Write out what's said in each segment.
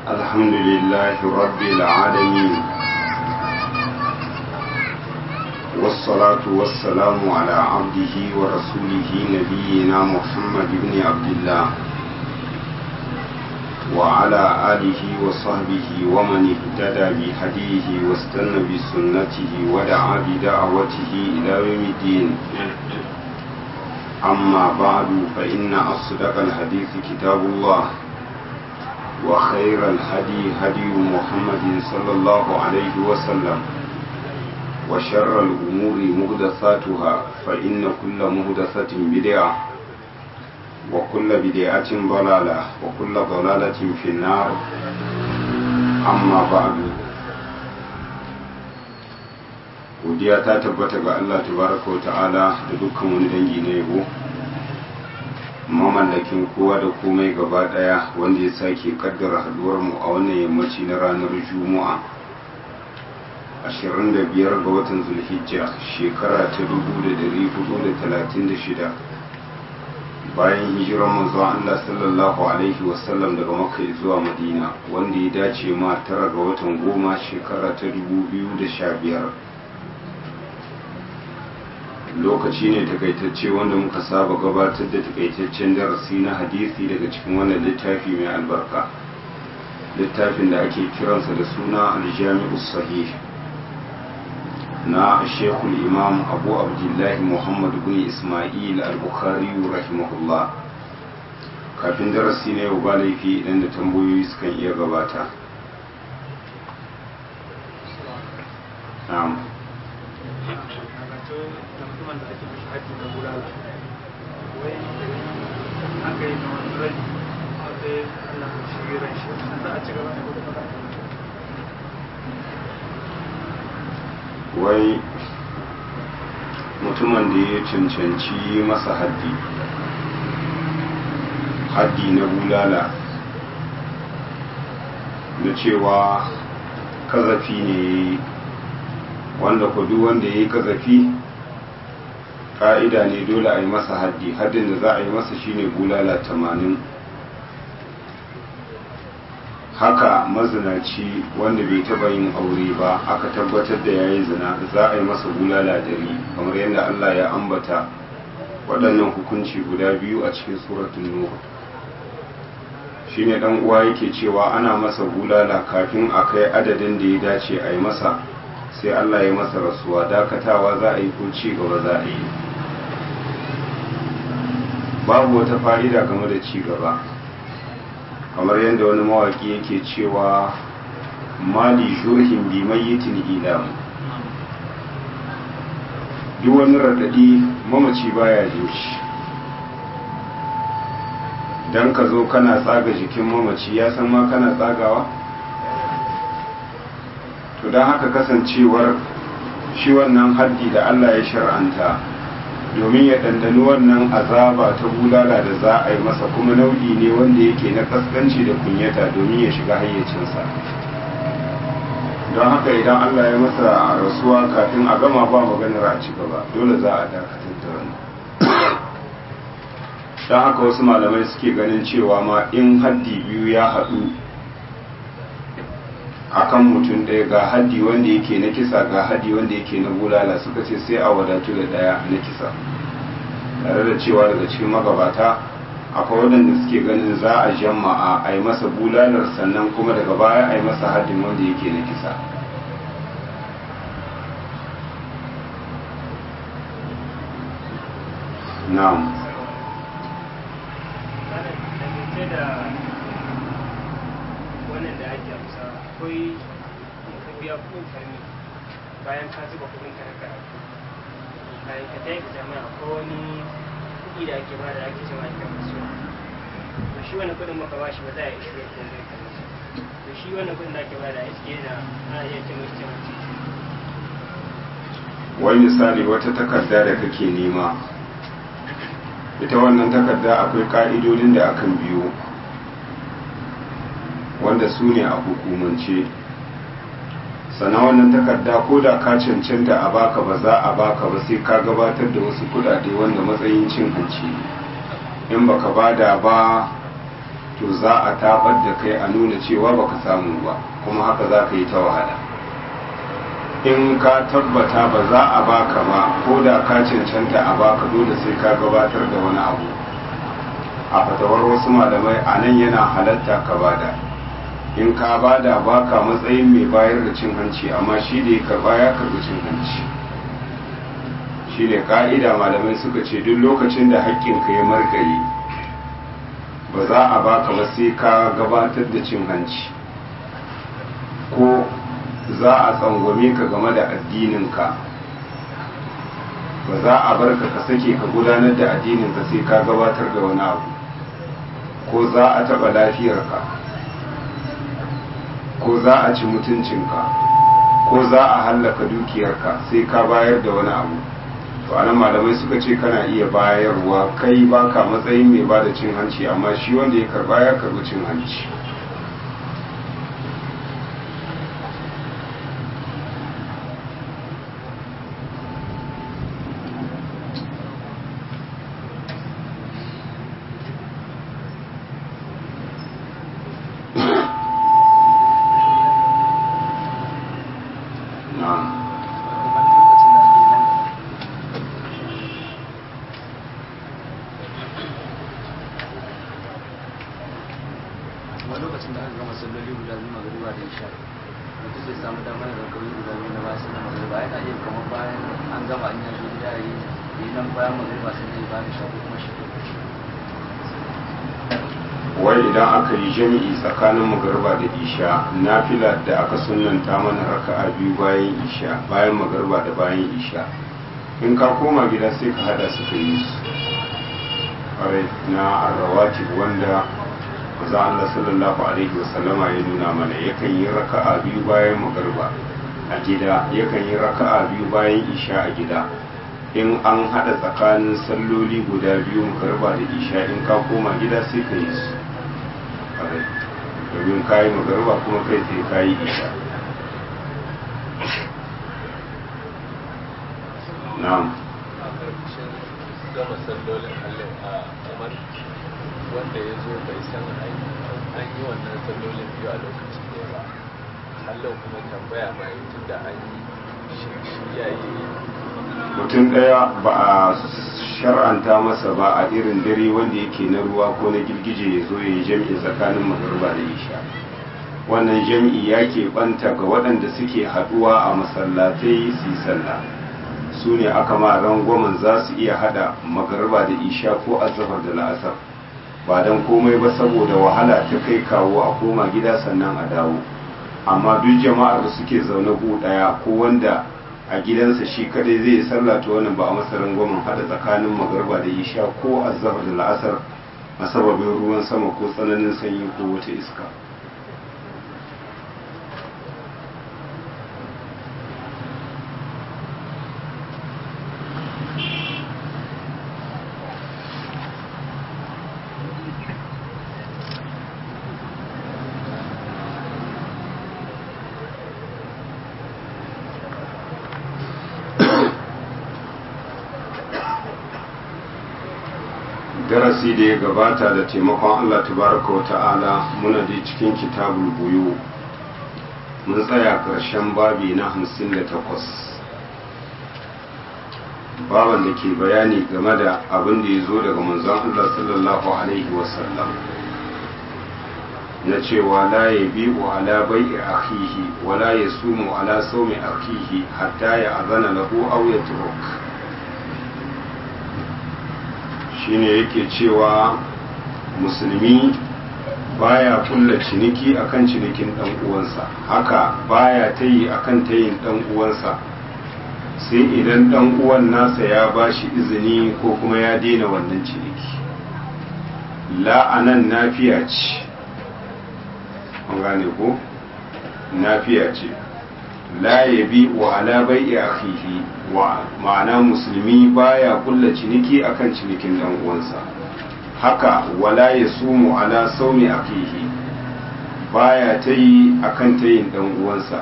الحمد لله رب العالمين والصلاة والسلام على عبده ورسوله نبينا محمد بن عبد الله وعلى آله وصحبه ومن اهتدى بهديه واستنى بسنته ودعا بدعوته إلى يوم الدين أما بعد فإن أصدق الحديث كتاب الله وخير الهدي هدي محمد صلى الله عليه وسلم وشر الأمور مهدثاتها فإن كل مهدثة بدعة وكل بدعة ضلالة وكل ضلالة في النار أما بعد godiya ta tabbata ga Allah tabaraka wa ta'ala da dukkan wani dangi na yabo mamallakin kowa da komai gaba daya wanda ya sake kaddara haduwar mu a wannan yammaci na ranar juma'a 25 ga watan zulhijja shekara ta 1436 bayan hijirar manzo Allah sallallahu alaihi wasallam daga makka zuwa madina wanda ya dace ma tara ga watan goma shekara ta 2015 lokaci ne takaitacce wanda muka saba gabatar da takaitaccen darasi na hadisi daga cikin wannan littafi mai albarka littafin da ake kiransa da suna aljami'u sahih na shekul imam abu abdullahi muhammad bin ismail al-bukhari rahimahullah kafin darasi na yau ba laifi idan da tambayoyi sukan iya gabata na'am mutumin da ake mishi haji na bulala wai aka yi na wani rai sai Allah ya shi ran shi za a ci gaba da gudu wai mutumin da ya cancanci masa haddi haddi na bulala na cewa kazafi ne wanda kudu wanda ya yi kazafi ka'ida ne dole a yi masa haddi haddin da za a yi masa shine bulala tamanin haka mazinaci wanda bai taba yin aure ba aka tabbatar da yayi zina za a yi masa bulala dari kamar yadda Allah ya ambata waɗannan hukunci guda biyu a cikin suratul nur shine dan uwa yake cewa ana masa bulala kafin a kai adadin da ya dace a yi masa sai Allah ya masa rasuwa dakatawa za a yi ko ci gaba za a yi babu wata fa'ida game da ci gaba kamar yadda wani mawaki yake cewa mali shurhin bi mayyitin ilam duk wani radadi mamaci baya shi dan ka zo kana tsaga jikin mamaci ya san ma kana tsagawa to don haka kasancewar shi wannan haddi da Allah ya shar'anta domin ya ɗanɗani wannan azaba ta bulala da za a yi masa kuma nau'i ne wanda yake na kaskanci da kunyata domin ya shiga hayyacinsa don haka idan Allah ya masa rasuwa kafin a gama ba maganar a ci gaba dole za a dakatar da wannan don haka wasu malamai suke ganin cewa ma in haddi biyu ya haɗu akan mutum ɗaya ga haddi wanda yake na kisa ga haddi wanda yake na bulala suka ce sai a wadatu da ɗaya na kisa tare da cewa daga cikin magabata akwai waɗanda suke ganin za a jama'a a yi masa bulalar sannan kuma daga baya a yi masa haddin wanda yake na kisa na'am wannan da ake amsa akwai ka biya kudin karni bayan ka zuba kudin ka na karatu bayan ka tayi ka jami'a akwai wani kuɗi da ake ba da ake cewa ake kasuwa to shi wannan kudin maka ba shi ba za a yi shi ko zai kalli to shi wannan kudin da ake ba da ake yana ana iya ce mai cewa wai misali wata takarda da kake nema ita wannan takarda akwai ka'idodin da akan biyo wanda su ne a hukumance sannan wannan takarda ko da ka cancanta a baka ba za a baka ba sai ka gabatar da wasu kudade wanda matsayin cin hanci in baka bada ba to za a tabar da kai a nuna cewa baka samu ba kuma haka za ka yi ta wahala in ka tabbata ba za a baka ba ko da ka cancanta a baka dole sai ka gabatar da wani abu a fatawar wasu malamai a nan yana halatta ka bada in ka bada baka matsayin mai bayar da cin hanci amma shi da ya karba ya karbi cin hanci shi ne ka'ida malamai suka ce duk lokacin da haƙƙinka ya margaye ba za a baka ba sai ka gabatar da cin hanci ko za a tsangwame ka game da addininka ba za a bar ka ka sake ka gudanar da addininka sai ka gabatar da wani abu ko za a taɓa lafiyarka ko za a ci mutuncinka ko za a hallaka dukiyarka sai ka bayar da wani abu to anan malamai suka ce kana iya bayarwa kai baka matsayin mai bada cin hanci amma shi wanda ya karba ya karbi cin hanci wai idan aka yi jami'i tsakanin magarba da isha nafila da aka sunanta mana raka'a biyu bayan isha bayan magarba da bayan isha in ka koma gida sai ka hada su ka yi su ƙwarai na arrawati wanda maza Allah sallallahu alaihi wasallama ya nuna mana yakan yi raka'a biyu bayan magarba a gida yakan yi raka'a biyu bayan isha a gida in an hada tsakanin salloli guda biyu magarba da isha in ka koma gida sai ka yi su domin kayi magarba kuma kai sai kayi isha na'am a ƙarƙashin gama sallolin halin a kamar wanda ya zo bai san an yi wannan sallolin biyu a lokacin da ba halin kuma tambaya mai tun da an yi shi ya yi mutum ɗaya ba a shar'anta masa ba a irin dare wanda yake na ruwa ko na girgije ya zo ya yi jam'i tsakanin magarba da isha wannan jam'i ya banta ga waɗanda suke haɗuwa a masallatai su yi sallah su ne aka ma rangwamen za su iya haɗa magarba da isha ko azafar da la'asar ba don komai ba saboda wahala ta kai kawo a koma gida sannan a dawo amma duk jama'ar da suke zaune gu ɗaya ko wanda a gidansa shi kadai zai sallata wannan ba a masarin gwamnan hada tsakanin magarba da isha ko azhar da la'asar a sababin ruwan sama ko tsananin sanyi ko wata iska darasi da ya gabata da taimakon Allah tabaraka wa ta'ala muna da cikin kitabul buyu mun tsaya ƙarshen babi na hamsin da takwas baban da ke bayani game da abin da ya zo daga manzon Allah sallallahu alaihi wasallam na cewa la ya bi'u ala bai'i akhihi wa la yasumu ala sawmi akhihi hatta ya azana lahu aw yatruk shine yake cewa musulmi baya kulla ciniki akan cinikin dan uwansa haka baya tayi akan tayin dan uwansa sai idan dan uwan nasa ya bashi izini ko kuma ya daina wannan ciniki la'anan nafiya ce an gane ko nafiya ce la yabi wa ala bai'i akhihi wa ma'ana musulmi baya kulla ciniki akan cinikin dan uwansa haka wala yasumu ala saumi akhihi baya tayi akan tayin dan uwansa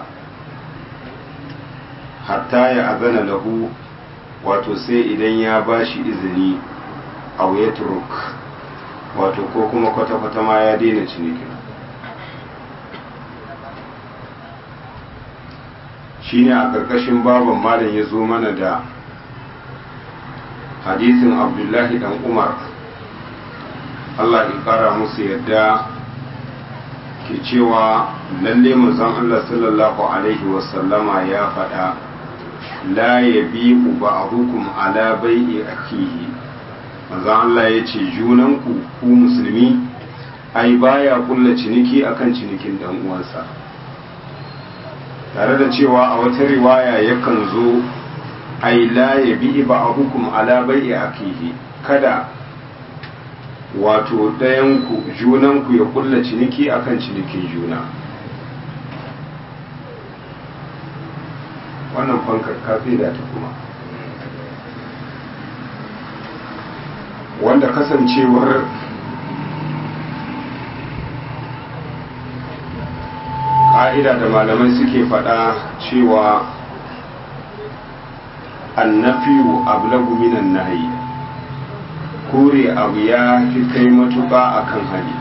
hatta ya azana lahu wato sai idan ya bashi izini aw yatruk wato ko kuma kwata-kwata ma ya daina cinikin shine a ƙarƙashin baban malam ya zo mana da hadisin abdullahi dan umar allah ya ƙara musu yadda ke cewa lalle manzon allah sallallahu alaihi wasallama ya faɗa la ya bi ba'dukum ala bai'i akihi manzon allah ya ce junanku ku musulmi ai baya kulla ciniki akan cinikin dan uwansa tare da cewa a wata riwaya yakan zo ai la ya bi ba'dukum ala bai'i akihi kada wato ɗayanku junanku ya kulla ciniki akan cinikin juna wannan fankar kafi da ta kuma wanda kasancewar ƙa'ida da malamai suke faɗa cewa annafiyu ablagu minan nahi kore abu ya fi kai matuƙa a kan hali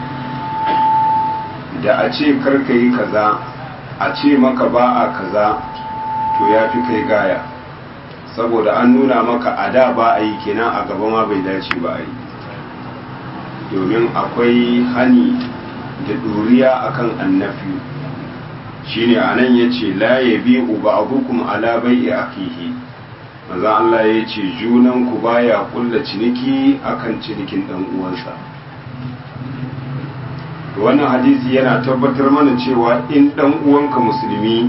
da a ce karka yi kaza a ce maka ba a kaza to ya fi kai gaya saboda an nuna maka a da ba a yi kenan a gaba ma bai dace ba a yi domin akwai hani da ɗuriya akan annafi shine a nan ya ce la ya bi uba abukum ala bai akihi maza Allah ya ce junanku baya kulla ciniki akan cinikin dan uwansa wannan hadisi yana tabbatar mana cewa in dan uwanka musulmi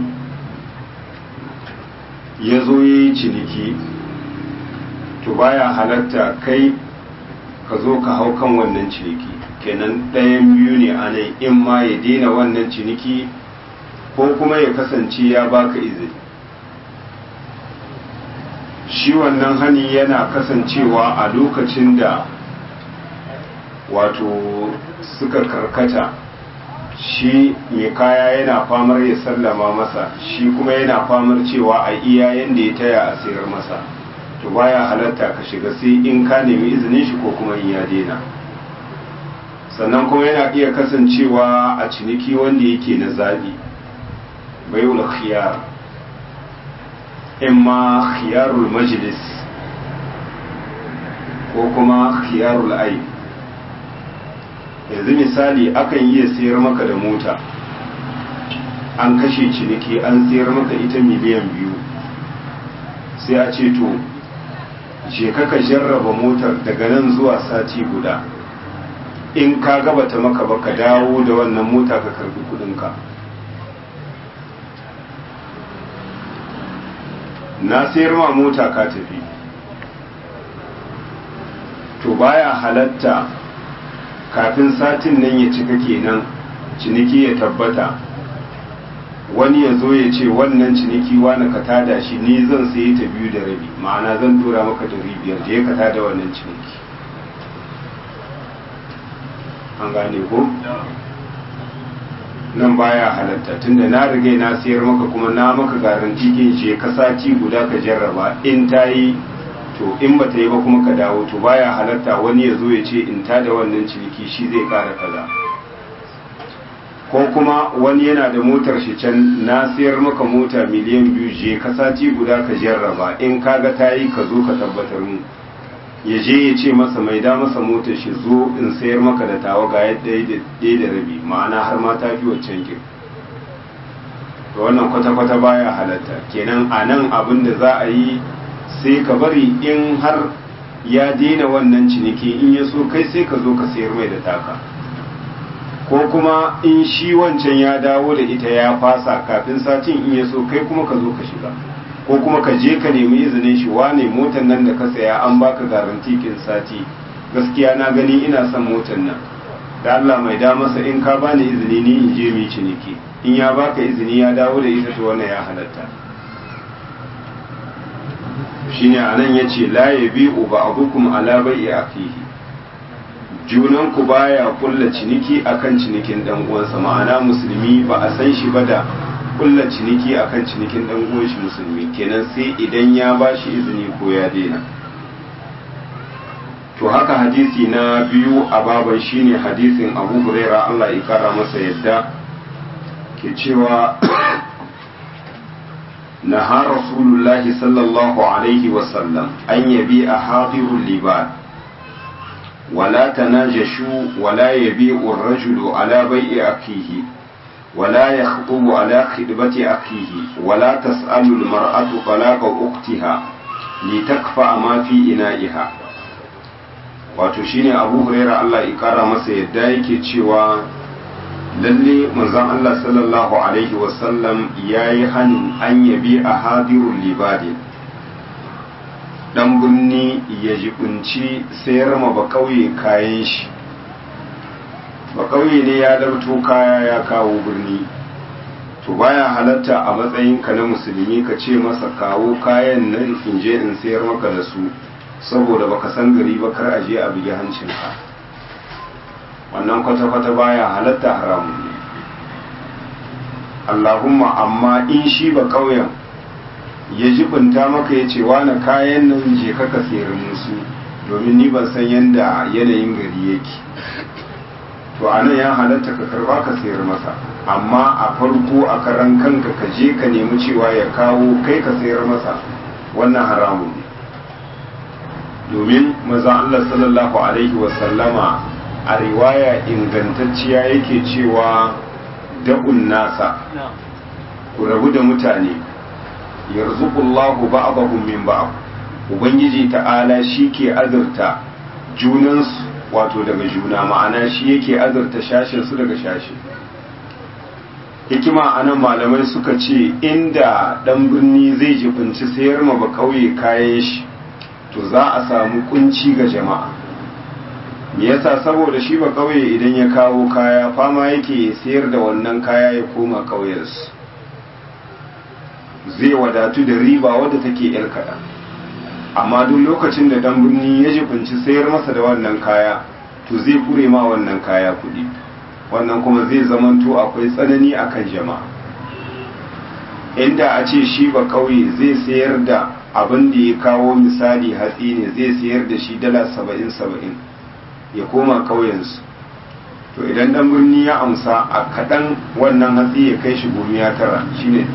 ya zo ya yi ciniki to baya halatta kai ka zo ka hau kan wannan ciniki kenan ɗayan biyu ne a nan in ma ya daina wannan ciniki ko kuma ya kasance ya baka izini shi wannan hani yana kasancewa a lokacin da wato suka karkata shi mai kaya yana famar ya sallama masa shi kuma yana famar cewa a iya yanda ya taya a sayar masa to baya halatta ka shiga sai in ka nemi izinin shi ko kuma in ya daina sannan kuma yana iya kasancewa a ciniki wanda yake na zaɓi baiul khiyar imma khiyarul majlis ko kuma khiyarul ai yanzu misali akan iya sayar maka da mota an kashe ciniki an sayar maka ita miliyan biyu sai a ce to je ka jarraba motar daga nan zuwa sati guda in ka gabata maka ba ka dawo da wannan mota ka karbi kudinka na sayar ma mota ka tafi to baya halatta kafin satin nan ya cika kenan ciniki ya tabbata wani ya zo ya ce wannan ciniki wani ka tada shi ni zan sayi ta biyu da rabi ma'ana zan tura maka da biyar da ya ka tada wannan ciniki an gane ko nan baya halatta tunda na riga na sayar maka kuma na maka garanti kin je ka sati guda ka jarraba in ta yi to in ba ta yi ba kuma ka dawo to baya halatta wani ya zo ya ce in ta da wannan ciniki shi zai kara kaza ko kuma wani yana da motar shi can na sayar maka mota miliyan biyu je ka sati guda ka jarraba in kaga ta yi ka zo ka tabbatar mu ya je ya ce masa mai da masa motar shi zo in sayar maka da tawa ga yadda ɗaya da rabi ma'ana har ma ta fi waccan kin to wannan kwata-kwata baya halatta kenan a nan abin da za a yi sai ka bari in har ya daina wannan ciniki in ya so kai sai ka zo ka sayar mai da taka ko kuma in shi wancan ya dawo da ita ya fasa kafin satin in ya so kai kuma ka zo ka shiga ko kuma ka je ka nemi izinin shi wane motan nan da ka saya an baka garanti kin sati gaskiya na gani ina son motan nan da Allah mai da masa in ka bani izini ni in je mu ciniki in ya baka izini ya dawo da ita to wannan ya halatta shine anan yace la yabi'u ba'dukum ala bai'i akihi junan ku baya kulla ciniki akan cinikin dan uwansa ma'ana musulmi ba a san shi ba da kulla ciniki akan cinikin dan uwan shi musulmi kenan sai idan ya ba shi izini ko ya daina to haka hadisi na biyu a baban shine hadisin abu huraira Allah ya kara masa yadda ke cewa نهى رسول الله صلى الله عليه وسلم أن يبيع حاضر اللبان ولا تناجشوا ولا يبيع الرجل على بيع أخيه ولا يخطب على خطبة أخيه ولا تسأل المرأة طلاق أختها لتكفأ ما في إنائها wato shine abu huraira Allah ya kara masa yadda yake cewa lalle manzon Allah sallallahu alaihi wasallam ya yi hannun an yabi a hadirun libadi dan birni ya jibinci sayar ma ba kauye kayan shi ba kauye ne ya larto kaya ya kawo birni to baya halatta a matsayinka na musulmi ka ce masa kawo kayan nan in je in sayar maka da su saboda baka san gari ba kar a je a bugi hancinka wannan kwata-kwata baya halatta haramun ne Allahumma amma in shi ba ƙauyen ya jibinta maka ya ce wani kayan nan je kaka sayar musu domin ni ban san yadda yanayin gari yake to a nan ya halatta ka karba ka sayar masa amma a farko a karan kanka ka je ka nemi cewa ya kawo kai ka sayar masa wannan haramun ne domin maza Allah sallallahu alaihi wasallama a riwaya ingantacciya yake cewa da'un nasa ku rabu da mutane yarzuqullahu ba'dahum min ba'd ubangiji ta'ala shi ke azurta junansu wato daga juna ma'ana shi yake azurta shashin su daga shashi hikima anan malamai suka ce inda dan birni zai jibinci sayar ma ba kauye kayan shi to za a samu kunci ga jama'a me yasa saboda shi ba kauye idan ya kawo kaya fama yake sayar da wannan kaya ya koma kauyensu zai wadatu da riba wadda take yar kaɗan amma duk lokacin da dan birni ya jibinci sayar masa da wannan kaya to zai kure ma wannan kaya kuɗi wannan kuma zai zamanto akwai tsanani akan jama'a inda a ce shi ba kauye zai sayar da abin da ya kawo misali hatsi ne zai sayar da shi dala saba'in saba'in ya koma kauyensu to idan dan birni ya amsa a kaɗan wannan hatsi ya kai shi gumi ya tara shine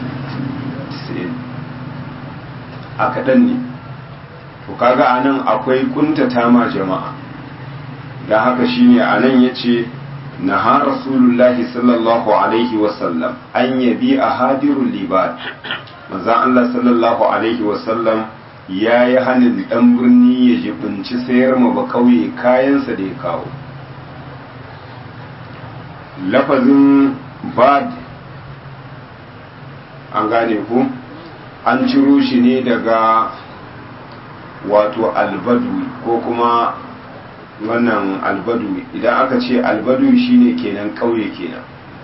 a kaɗan ne to kaga a nan akwai kuntata ma jama'a da haka shine a nan ya ce na ha rasulullahi sallallahu alaihi wasallam an yabi a hadirun libat manzan Allah sallallahu alaihi wasallam ya yi hannun ɗan birni ya jibinci sayar ma ba kauye kayansa da ya kawo lafazin bad an gane ku an ciro shi ne daga wato albadu ko kuma wannan albadu idan aka ce albadu shine kenan kauye kenan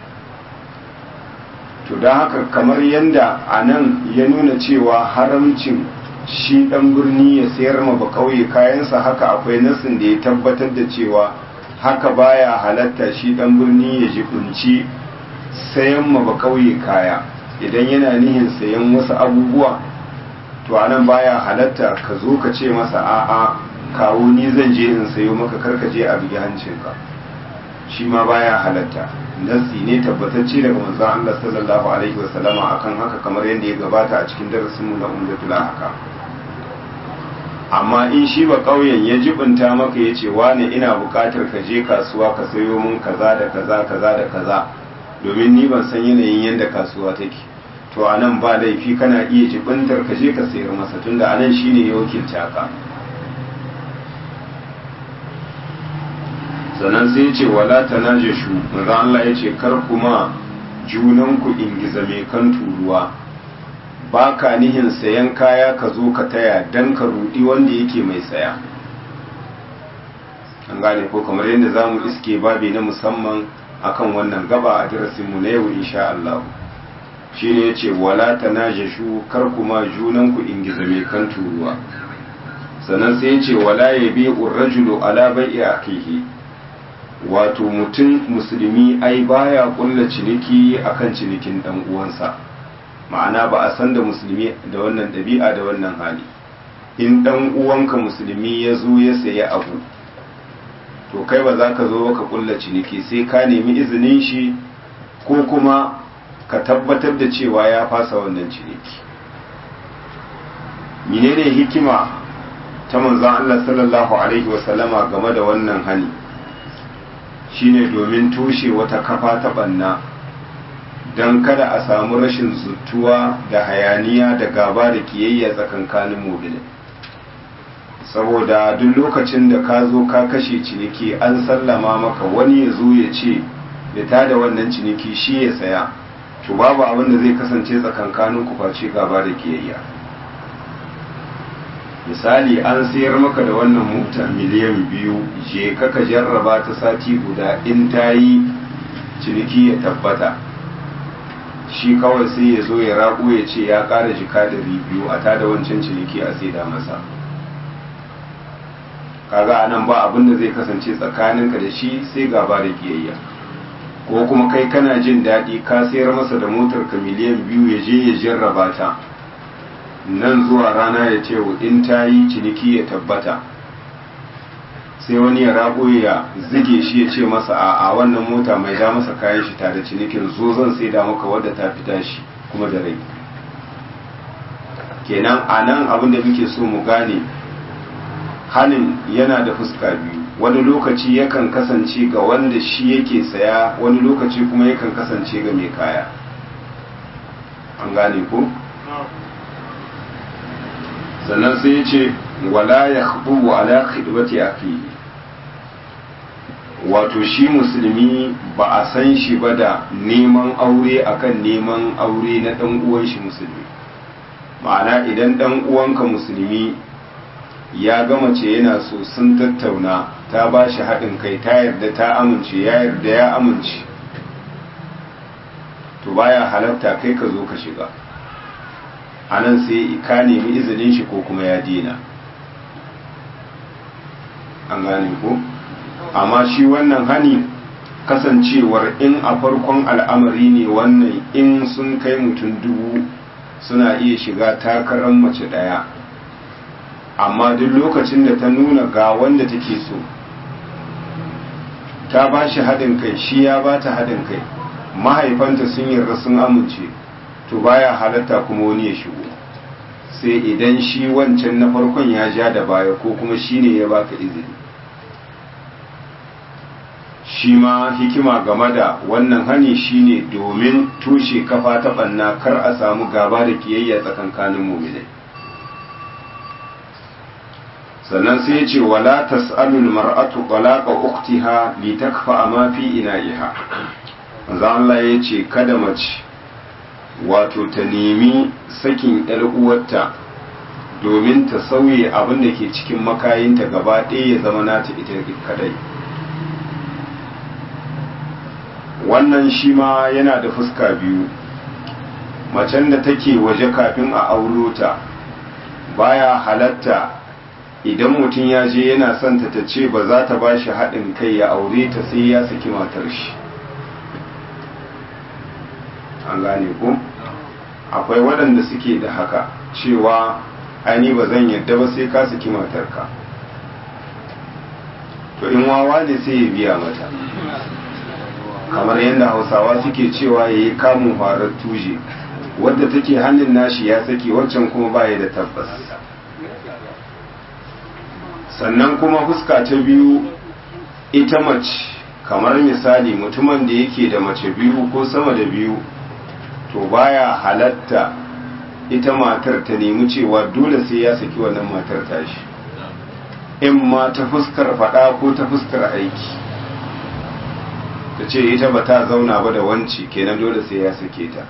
to da haka kamar yadda a nan ya nuna cewa haramcin shi dan birni ya sayar ma ba kauye kayansa haka akwai nasin da ya tabbatar da cewa haka baya halatta shi dan birni ya jibinci sayan ma ba kauye kaya idan yana nihin sayan wasu abubuwa to anan baya halatta ka zo ka ce masa a'a kawo ni zan je in sayo maka karka je a bigi hancinka shi ma baya halatta nasi ne tabbatacce daga manzon Allah sallallahu alaihi wasallama akan haka kamar yadda ya gabata a cikin darasinmu na umdatul haka amma in shi ba ƙauyen ya jibinta maka ya ce wane ina buƙatar ka je kasuwa ka sayo mun kaza da kaza kaza da kaza domin ni ban san yanayin yadda kasuwa take to a nan ba laifi kana iya jibintar ka je ka sayar masa tunda a nan shine ya wakilta ka sannan sai ya ce wala tanajashu manzo Allah ya ce kar kuma junanku ingiza mai kan turuwa ba ka nihin sayan kaya ka zo ka taya don ka rudi wanda yake mai saya an gane ko kamar yadda za mu iske babi na musamman akan wannan gaba a darasinmu na yau insha Allah shi ne ya ce wala ta najashu kar kuma junanku ingiza mai kan turuwa sannan sai ya ce wala ya bi urrajulu ala bai'i akihi wato mutum musulmi ai baya kulla ciniki akan cinikin dan uwansa ma'ana ba a san da musulmi da wannan ɗabi'a da wannan hali in ɗan uwanka musulmi ya zo ya sayi abu to kai ba za ka zo ka kulla ciniki sai ka nemi izinin shi ko kuma ka tabbatar da cewa ya fasa wannan ciniki menene hikima ta manzon Allah sallallahu alaihi wasallama game da wannan hani shine domin tushe wata kafa ta banna don kada a samu rashin zutuwa da hayaniya da gaba da kiyayya tsakankanin mobilin saboda duk lokacin da ka zo ka kashe ciniki an sallama maka wani ya zo ya ce ya tada wannan ciniki shi ya saya to babu abin da zai kasance tsakankanin ku face gaba da kiyayya misali an sayar maka da wannan mota miliyan biyu je ka ka jarraba ta sati guda in ta yi ciniki ya tabbata shi kawai sai ya zo ya rabu ya ce ya ƙara jika da biyu a tada wancan ciniki a saida masa kaga anan ba abin da zai kasance tsakaninka da shi sai gaba da kiyayya ko kuma kai kana jin daɗi ka sayar masa da motar ka miliyan biyu ya je ya jarraba ta nan zuwa rana ya ce in ta yi ciniki ya tabbata sai wani ya rabo ya zige shi ya ce masa a a wannan mota mai da masa kayan shi tare cinikin zo zan sai da maka wadda ta fita shi kuma da rai kenan a nan abin da muke so mu gane hanin yana da fuska biyu wani lokaci yakan kasance ga wanda shi yake saya wani lokaci kuma yakan kasance ga mai kaya an gane ko sannan sai ya ce wala ya hudu ala khidbati akhi wato shi musulmi ba a san shi ba da neman aure akan neman aure na dan uwan shi musulmi ma'ana idan dan uwanka musulmi ya ga mace yana so sun tattauna ta ba shi haɗin kai ta yarda ta amince ya yarda ya amince to baya halatta kai ka zo ka shiga a nan sai ka nemi izinin shi ko kuma ya dina an gane ko amma shi wannan hani kasancewar in a farkon al'amari ne wannan in sun kai mutum dubu suna iya shiga takarar mace ɗaya amma duk lokacin da ta nuna ga wanda take so ta ba shi haɗin kai shi ya ba ta haɗin kai mahaifanta sun yarda sun amince to baya halatta kuma wani ya shigo sai idan shi wancan na farkon ya ja da baya ko kuma shi ne ya baka izini shi ma hikima game da wannan hani shine domin tushe kafa ta ɓanna kar a samu gaba da kiyayya tsakankanin muminai sannan sai ce wala tas'alul mar'atu talaqa ukhtiha li takfa ma fi ina'iha manzo Allah ya ce kada mace wato ta nemi sakin yar uwarta domin ta sauye abin da ke cikin makayinta gaba ɗaya ya zama nata ita kadai wannan shi ma yana da fuska biyu macen da take waje kafin a auro ta baya halatta idan mutum ya je yana son ta ta ce ba za ta ba shi haɗin kai ya aure ta sai ya saki matar shi an gane ku akwai waɗanda suke da haka cewa ani ba zan yadda ba sai ka saki matarka to in wawa ne sai ya biya mata kamar yadda hausawa suke cewa ya yi kamun farar tuje wadda take hannun nashi ya saki waccan kuma baya da tabbas sannan kuma fuska ta biyu ita mace kamar misali mutumin da yake da mace biyu ko sama da biyu to baya halatta ita matar ta nemi cewa dole sai ya saki wannan matar tashi in ma ta fuskar fada ko ta fuskar aiki ta ce ita ba ta zauna ba da wanci kenan dole sai ya sake ta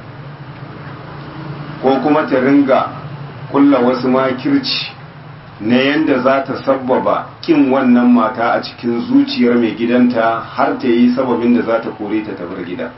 ko kuma ta ringa kulla wasu makirci na yanda za ta sabbaba kin wannan mata a cikin zuciyar mai gidanta har ta yi sababin da za ta kore ta tabar gida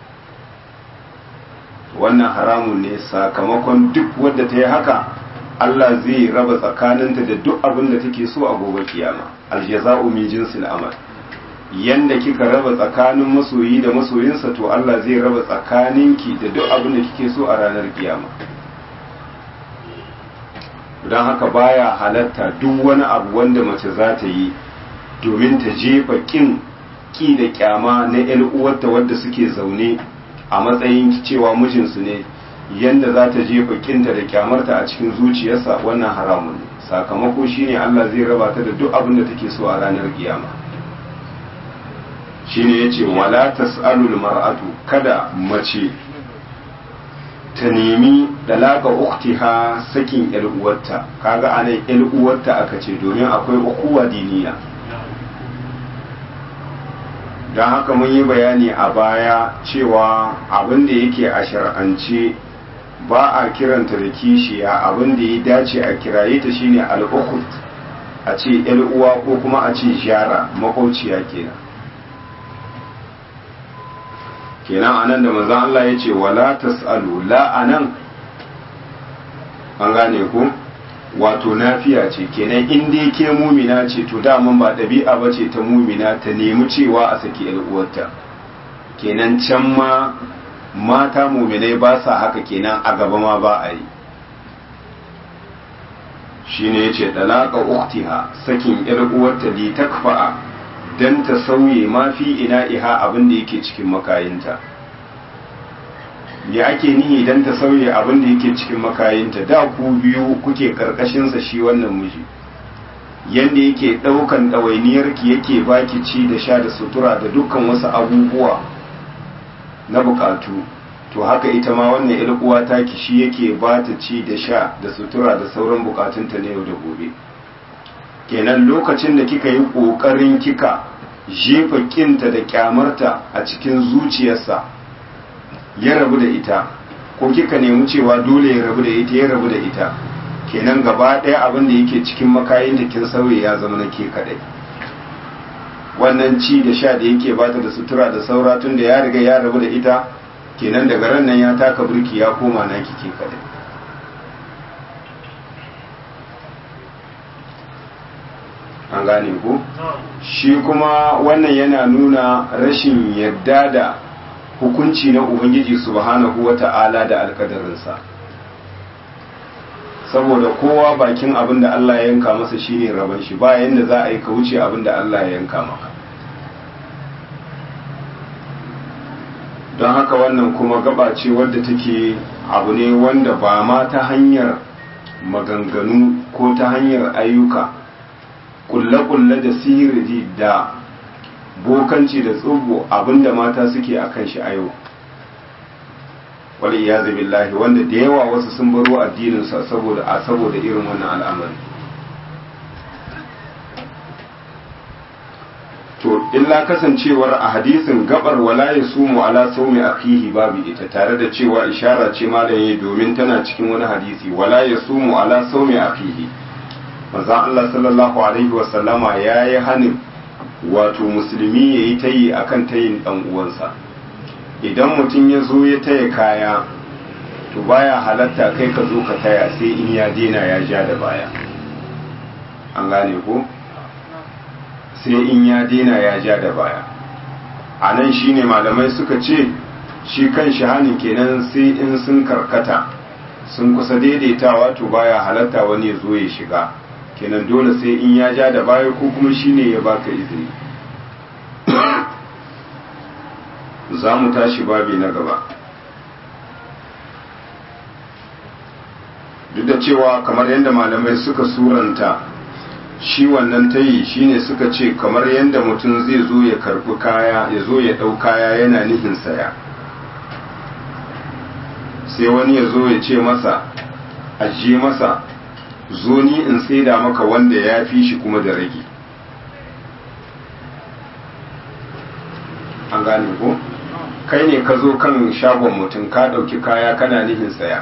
wannan haramun ne sakamakon duk wadda ta yi haka Allah zai raba tsakaninta da duk abin da take so a gobe kiyama aljaza'u min jinsil amal yanda kika raba tsakanin masoyi da masoyinsa to Allah zai raba tsakaninki da duk abin da kike so a ranar kiyama don haka baya halatta duk wani abu wanda mace za ta yi domin ta jefa kin ki da kyama na yan uwarta wadda suke zaune a matsayin cewa mijinsu ne yanda za ta jefa kinta da kyamarta a cikin zuciyarsa wannan haramun ne sakamako shine Allah zai raba ta da duk abin da take so a ranar kiyama shine yace wala tasalul mar'atu kada mace ta nemi dalaka uktiha sakin yar uwarta kaga anan yar uwarta aka ce domin akwai ukuwa diniya don haka mun yi bayani a baya cewa abin da yake a shar'ance ba a kiranta da kishiya abin da ya dace a kiraye ta shine al'ukhut a ce yar uwa ko kuma a ce jara makwauciya kenan kenan anan da manzon Allah ya ce wala tasalu la anan an gane ku wato nafiya ce kenan in dai ke mumina ce to daman ba ɗabi'a ba ce ta mumina ta nemi cewa a saki uwarta kenan can ma mata muminai ba sa haka kenan a gaba ma ba a yi shine yace dalaka uktiha sakin yar uwarta li takfa'a dan ta sauye ma fi ina iha abin da yake cikin makayinta ya ake nihi dan ta sauye abin da yake cikin makayinta da ku biyu kuke karkashin sa shi wannan miji yanda yake daukan ɗawainiyarki yake baki ci da sha da sutura da dukkan wasu abubuwa na bukatu to haka ita ma wannan yar uwa taki shi yake ba ta ci da sha da sutura da sauran bukatunta na yau da gobe kenan lokacin da kika yi kokarin kika jefa kinta da kyamarta a cikin zuciyarsa ya rabu da ita ko kika nemi cewa dole ya rabu da ita ya rabu da ita kenan gaba ɗaya abin da yake cikin makayin da kin sauye ya zama na ke kadai wannan ci da sha da yake bata da sutura da saura tun da ya riga ya rabu da ita kenan daga ran nan ya taka burki ya koma na kike kadai an gane ku shi kuma wannan yana nuna rashin yadda da hukunci na ubangiji subhanahu wata'ala da alkadarinsa saboda kowa bakin abin da Allah ya yanka masa shine rabon shi ba yanda za a yi ka wuce abin da Allah ya yanka maka don haka wannan kuma gaba ce wadda take abu ne wanda ba ma ta hanyar maganganu ko ta hanyar ayyuka kulle-kulle da sihiri da bokanci da tsubu abinda mata suke akan shi a yau wali ya billahi wanda da yawa wasu sun baro addininsa saboda a saboda irin wannan al'amari to illa kasancewar a hadisin gabar wala ya sumu ala saumi akihi babu ita tare da cewa ishara ce malaye domin tana cikin wani hadisi wala ya sumu ala saumi akihi manzo Allah sallallahu alaihi wa sallama yayi hanin wato musulmi yayi tayi akan tayin dan uwansa idan mutum ya zo ya taya kaya to baya halatta kai ka zo ka taya sai in ya dena ya ja da baya an gane ko sai in ya dena ya ja da baya a nan shine malamai suka ce shi kan shahanin kenan sai in sun karkata sun kusa daidaitawa to baya halatta wani ya zo ya shiga kenan dole sai in ya ja da baya ko kuma shine ya baka izini za mu tashi babi na gaba duk da cewa kamar yadda malamai suka suranta shi wannan tayi shine suka ce kamar yadda mutum zai zo ya karbi kaya ya zo ya ɗau kaya yana nihin saya sai wani ya zo ya ce masa ajiye masa zo ni in saida maka wanda ya fi shi kuma da rage an gane ko kai ne ka zo kan shagon mutum ka ɗauki kaya kana nihin saya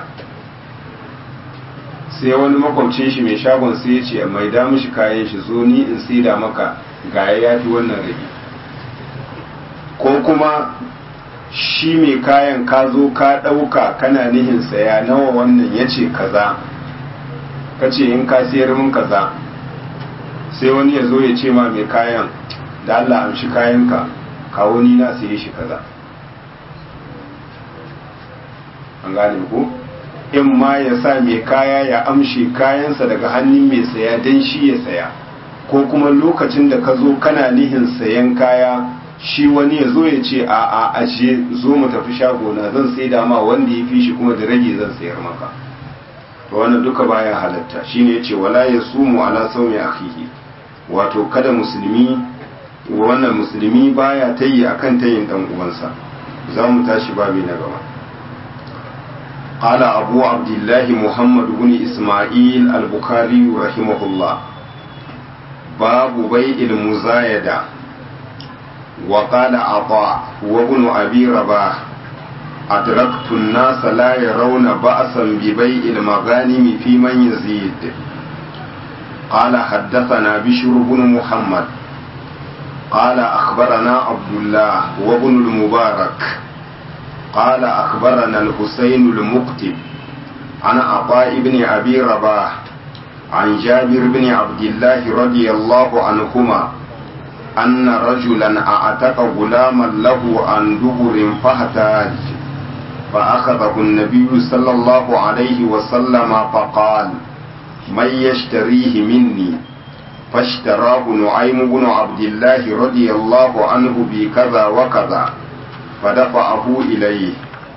sai wani makwabcin shi mai shagon sai ya ce mai da mishi kayan shi zo ni in saida maka ga ya fi wannan rage ko kuma shi mai kayan ka zo ka ɗauka kana nihin saya nawa wannan ya ce kaza ka ce in ka siyar min kaza sai wani ya zo ya ce ma mai kayan da Allah amshi kayanka kawo ni na saye shi kaza an gane ku in ma ya sa mai kaya ya amshe kayansa daga hannun mai saya don shi ya saya ko kuma lokacin da ka zo kana nihin sayan kaya shi wani ya zo ya ce a a ashe zo mu tafi shagona zan sai dama wanda ya fi shi kuma da rage zan sayar maka to wannan duka baya halatta shine yace wala yasumu ala sawmi akhihi wato kada musulmi wannan musulmi baya tayi akan tayin dan uwansa zamu tashi babi na gaba قال أبو عبد الله محمد بن إسماعيل البخاري رحمه الله باب بيع المزايدة وقال عطاء وابن أبي رباح أدركت الناس لا يرون بأسا ببيع المغانم في من يزيد قال حدثنا بشر بن محمد قال أخبرنا عبد الله وابن المبارك قال أخبرنا الحسين المكتب عن عطاء بن أبي رباح عن جابر بن عبد الله رضي الله عنهما أن رجلا أعتق غلاما له عن دبر فاحتاج فأخذه النبي صلى الله عليه وسلم فقال من يشتريه مني فاشتراه نعيم بن عبد الله رضي الله عنه بكذا وكذا فدفعه إليه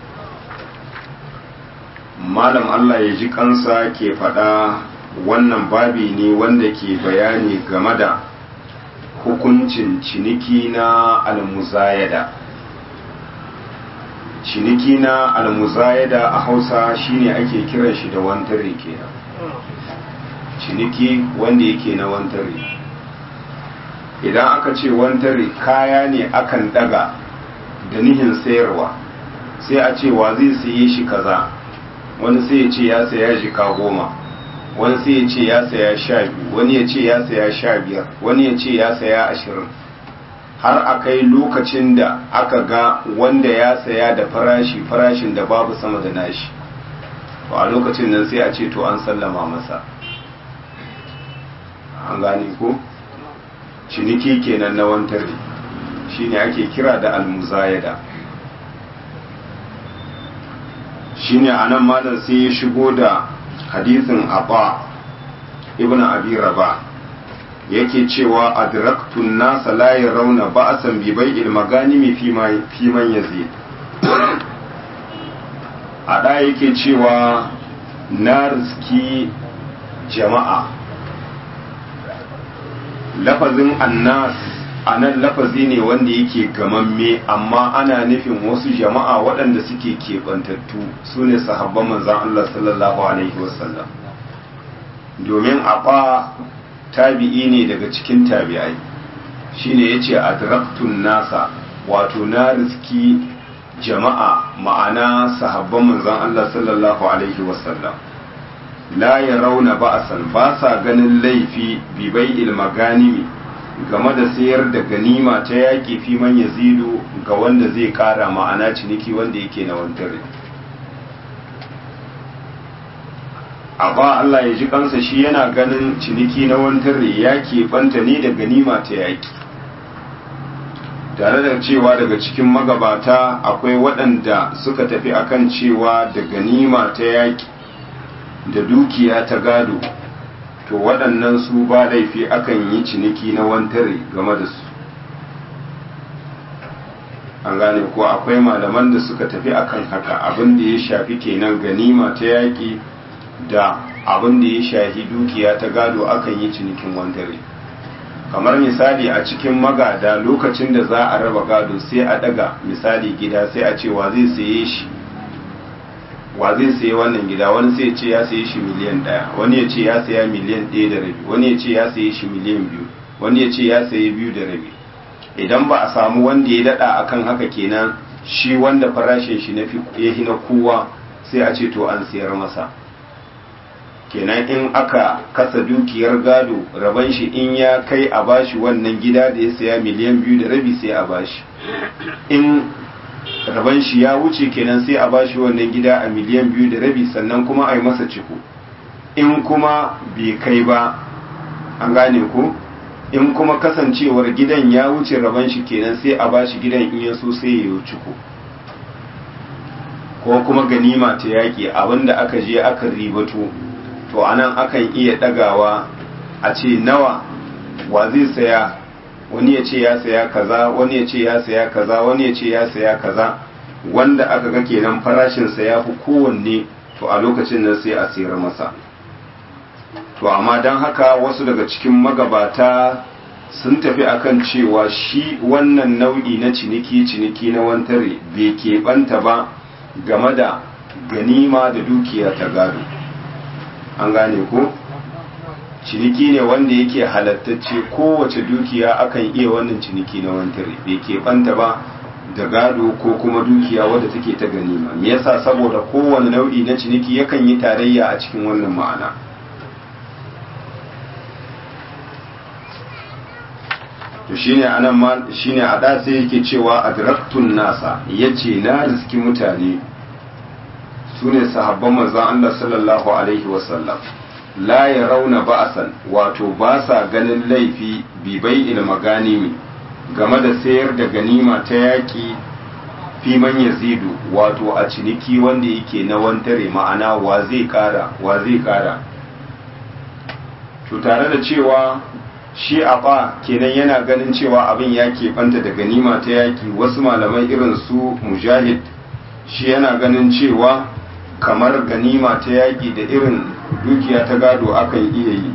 malam Allah ya ji kansa ke faɗa wannan babi ne wanda ke bayani game da hukuncin ciniki na almuzayada ciniki na almuzayada a hausa shine ake kiran shi da wantare kenan ciniki wanda yake na wantare idan aka ce wantare kaya ne akan daga da nihin sayarwa sai a ce wa zai saye shi kaza wani sai ya ce ya saya jika goma wani sai ya ce ya saya sha biyu wani ya ce ya saya sha biyar wani ya ce ya saya ashirin har a kai lokacin da aka ga wanda ya saya da farashi farashin da babu sama da nashi to a lokacin nan sai a ce to an sallama masa an gane ko ciniki kenan na wantare shine ake kira da almuzayada shine anan malam sai ya shigo da hadisin abba ibn abi raba yake cewa adraktun nasa la yarawna ba'san bi bai'il maganimi fi ma fi man yazid ada yake cewa na riski jama'a lafazin annas anan lafazi ne wanda yake gamamme amma ana nufin wasu jama'a waɗanda suke keɓantattu su ne sahabban manzan Allah sallallahu Alaihi wasallam domin aɓa tabi'i ne daga cikin tabi'ai shine ya ce adraktun nasa wato na riski jama'a ma'ana sahabban manzan Allah sallallahu Alaihi wasallam la ya rauna ba'asan ba sa ganin laifi bibai ilmaganimi game da sayar da ganima ta yaƙi fi man yazidu ga wanda zai ƙara ma'ana ciniki wanda yake na wantare amma Allah ya ji kansa shi yana ganin ciniki na wantare ya banta ne da ganima ta yaƙi tare da cewa daga cikin magabata akwai waɗanda suka tafi akan cewa da ganima ta yaƙi da dukiya ta gado to waɗannan su ba laifi akan yi ciniki na wantare game da su an gane ko akwai malaman da suka tafi akan haka abin da ya shafi kenan ganima ta yaƙi da abin da ya shafi dukiya ta gado akan yi cinikin wantare kamar misali a cikin magada lokacin da za a raba gado sai a daga misali gida sai a ce wa zai saye shi wa zai sayi wannan gida wani sai ya ce ya sayi shi miliyan ɗaya wani ya ce ya saya miliyan ɗaya da rabi wani ya ce ya sayi shi miliyan biyu wani ya ce ya sayi biyu da rabi idan ba a samu wanda ya daɗa akan haka kenan shi wanda farashin shi na ya na kowa sai a ce to an sayar masa kenan in aka kasa dukiyar gado raban shi in ya kai a bashi wannan gida da ya saya miliyan biyu da rabi sai a bashi in raban shi ya wuce kenan sai a bashi wannan gida a miliyan biyu da rabi sannan kuma a yi masa ciko in kuma bai kai ba an gane ko in kuma kasancewar gidan ya wuce raban shi kenan sai a bashi gidan in ya so sai ya yi ciko ko kuma ganima ta yaƙi abinda aka je aka ribato to anan akan iya ɗagawa a ce nawa wa zai saya wani ya ce ya saya kaza wani ya ce ya saya kaza wani ya ce ya saya kaza wanda aka ga kenan farashinsa ya fi kowanne to a lokacin nan sai a sayar masa to amma don haka wasu daga cikin magabata sun tafi akan cewa shi wannan nau'i na ciniki ciniki na wantare bai keɓanta ba game da ganima da dukiya ta gado an gane ko ciniki ne wanda yake halattacce kowace dukiya akan iya wannan ciniki na wantare bai keɓanta ba da gado ko kuma dukiya wadda take ta ganima me yasa saboda kowane nau'i na ciniki yakan yi tarayya a cikin wannan ma'ana to shine anan ma shine a da sai yake cewa adraktun nasa yace na riski mutane sune sahabban manzon Allah sallallahu alaihi wasallam la yarawna ba'san wato ba sa ganin laifi bi bai'il maganimi game da sayar da ganima ta yaki fi man yazidu wato a ciniki wanda yake na wantare ma'ana wa zai kara wa zai kara to tare da cewa shi a ba kenan yana ganin cewa abin ya keɓanta da ganima ta yaki wasu malamai irin su mujahid shi yana ganin cewa kamar ganima ta yaki da irin dukiya ta gado akan iya yi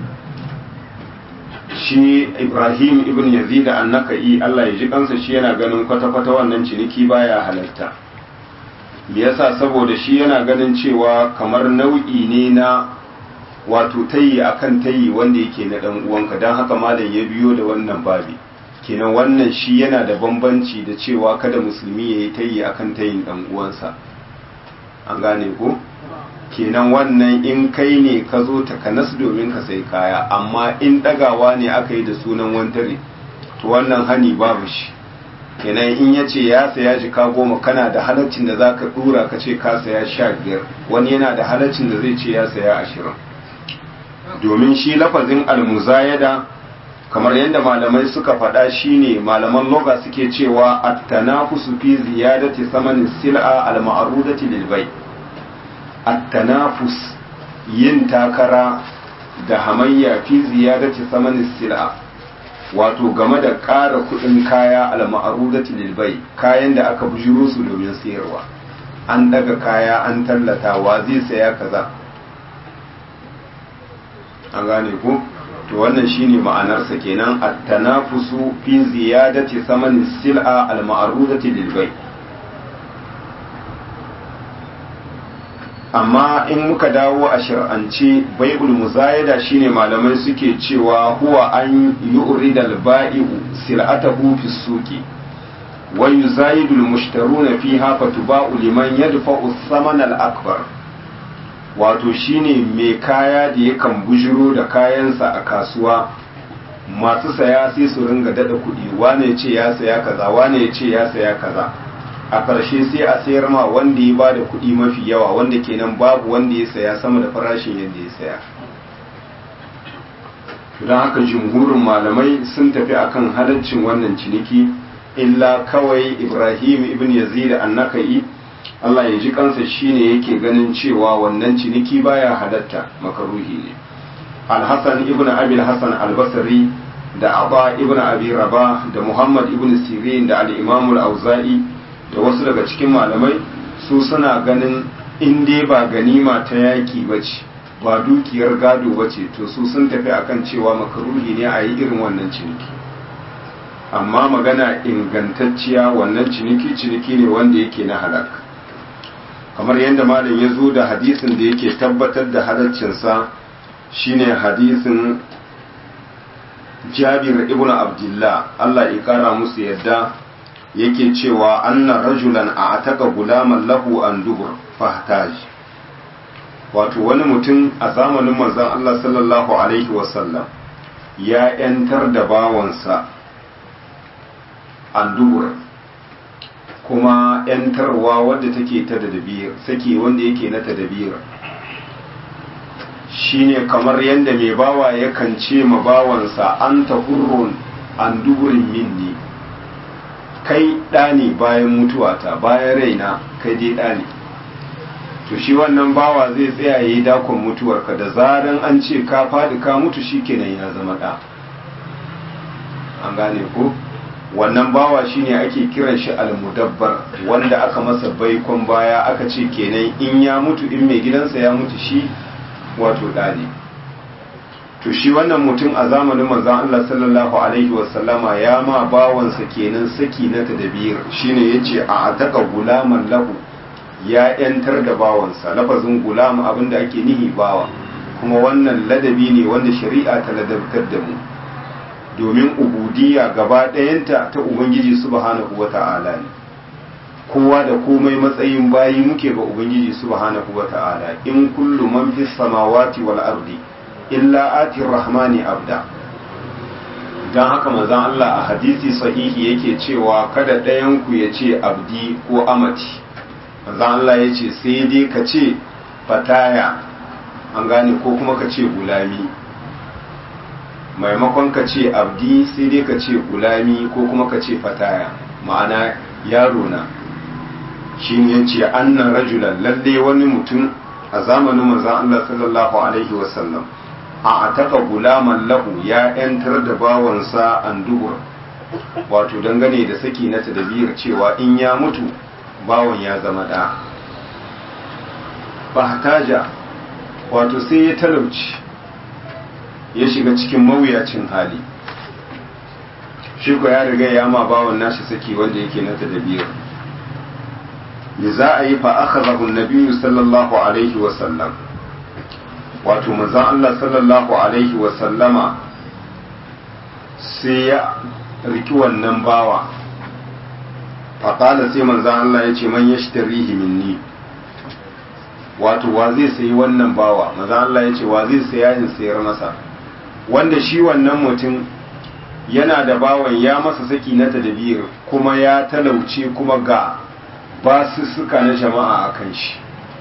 shi ibrahim ibn yazid annaka'i Allah ya ji kansa shi yana ganin kwata-kwata wannan ciniki baya halarta me yasa saboda shi yana ganin cewa kamar nau'i ne na wato tayi akan tayi wanda yake na dan uwanka dan haka malam ya biyo da wannan babi kenan wannan shi yana da bambanci da cewa kada musulmi ya yi tayi akan tayin dan uwansa an gane ko kenan wannan in kai ne ka zo takanas domin ka sai kaya amma in ɗagawa ne aka yi da sunan wantare to wannan hani babu shi kenan in ya ce ya saya jika goma kana da halaccin da za ka ɗura ka ce ka saya sha biyar wani yana da halaccin da zai ce ya saya ashirin domin shi lafazin almuzayada kamar yadda malamai suka faɗa shine malaman loga suke cewa at-tanafusu fi ziyadati samanin sil'a al-ma'rudati lil bay' at-tanafus yin takara da hamayya fi ziyadati samanin sil'a wato game da ƙara kuɗin kaya al-ma'rudati lil bay' kayan da aka bujiro su domin sayarwa an daga kaya an tallata wa zai saya kaza an gane ku to wannan shine ma'anarsa kenan at-tanafusu fi ziyadati samanin sil'a al-ma'rudati lil bay' amma in muka dawo a shar'ance bai'ul muzayada shine malamai suke cewa huwa an yu'rida al-ba'i'u sil'atahu fi suqi wa yuzayidu al-mushtaruna fiha fatuba'u liman yadfa'u thamana al-akbar wato shine mai kaya da yakan bujiro da kayansa a kasuwa masu saya sai su ringa dada kuɗi wane ya ce ya saya kaza wane ya ce ya saya kaza a ƙarshe sai a sayar ma wanda ya ba da kuɗi mafi yawa wanda kenan babu wanda ya saya sama da farashin yadda ya saya don haka jumhurin malamai sun tafi akan halaccin wannan ciniki illa kawai ibrahim ibn yazid annaka'i Allah ya ji kansa shine yake ganin cewa wannan ciniki baya halatta makaruhi ne al-hasan ibn abi al-hasan al-basri da aba ibn abi rabah da muhammad ibn sirin da al-imam al-auza'i da wasu daga cikin malamai su suna ganin in dai ba ganima ta yaki ba ce ba dukiyar gado ba ce to su sun tafi akan cewa makaruhi ne a yi irin wannan ciniki amma magana ingantacciya wannan ciniki ciniki ne wanda yake na halak kamar yadda malam ya zo da hadisin da yake tabbatar da halaccinsa shine hadisin jabir ibn abdullah Allah ya kara musu yadda yake cewa anna rajulan a ataka gulaman lahu an dubur fahtaj wato wani mutum a zamanin manzon Allah sallallahu alaihi wasallam ya yantar da bawansa an dubur kuma yantarwa wadda take ta tadabir sake wanda yake na tadabir shine kamar yadda mai bawa yakan ce ma bawansa an ta hurrun an duburin minni kai ɗani bayan mutuwata bayan raina kai dai ɗani to shi wannan bawa zai tsaya yayi dakon mutuwarka da zaran an ce ka faɗi ka mutu shikenan ya zama ɗa an gane ko wannan bawa shine ake kiran shi almudabbar wanda aka masa baikon baya aka ce kenan in ya mutu in mai gidansa ya mutu shi wato ɗa ne to shi wannan mutum a zamanin manzon Allah sallallahu alaihi wasallama ya ma bawansa kenan saki na tadbir shine yace a ataka gulaman lahu ya yantar da bawansa lafazin gulam abinda ake nihi bawa kuma wannan ladabi ne wanda shari'a ta ladabtar da mu domin ubudiyya gaba ɗayanta ta ubangiji subhanahu wata'ala ne kowa da komai matsayin bayi muke ga ubangiji subhanahu wata'ala in kullu man fis samawati wal ardi illa ati rahmani abda don haka manzon Allah a hadisi sahihi yake cewa kada ɗayan ku ya ce abdi ko amati manzon Allah ya ce sai dai ka ce fataya an gane ko kuma ka ce gulami maimakon ka ce abdi sai dai ka ce gulami ko kuma ka ce fataya ma'ana yaro na shi ne ce annan rajulan lalle wani mutum a zamanin manzon Allah sallallahu alaihi wasallam a ataka gulaman lahu ya yantar da bawansa an dubur wato dangane da saki na tadabir cewa in ya mutu bawan ya zama ɗa bahtaja wato sai ya talauci ya shiga cikin mawuyacin hali shi ko ya riga ya ma bawan nashi saki wanda yake na tadabir me za a yi fa akhadahu an-nabiyyu sallallahu alaihi wa sallam wato manzon Allah sallallahu alaihi wa sallama sai ya riki wannan bawa faƙala sai manzon Allah ya ce man yashtarihi minni wato wa zai sayi wannan bawa manzon Allah ya ce wa zai saya in sayar masa wanda shi wannan mutum yana da bawan ya masa saki na tadbir kuma ya talauce kuma ga basussuka na jama'a a kan shi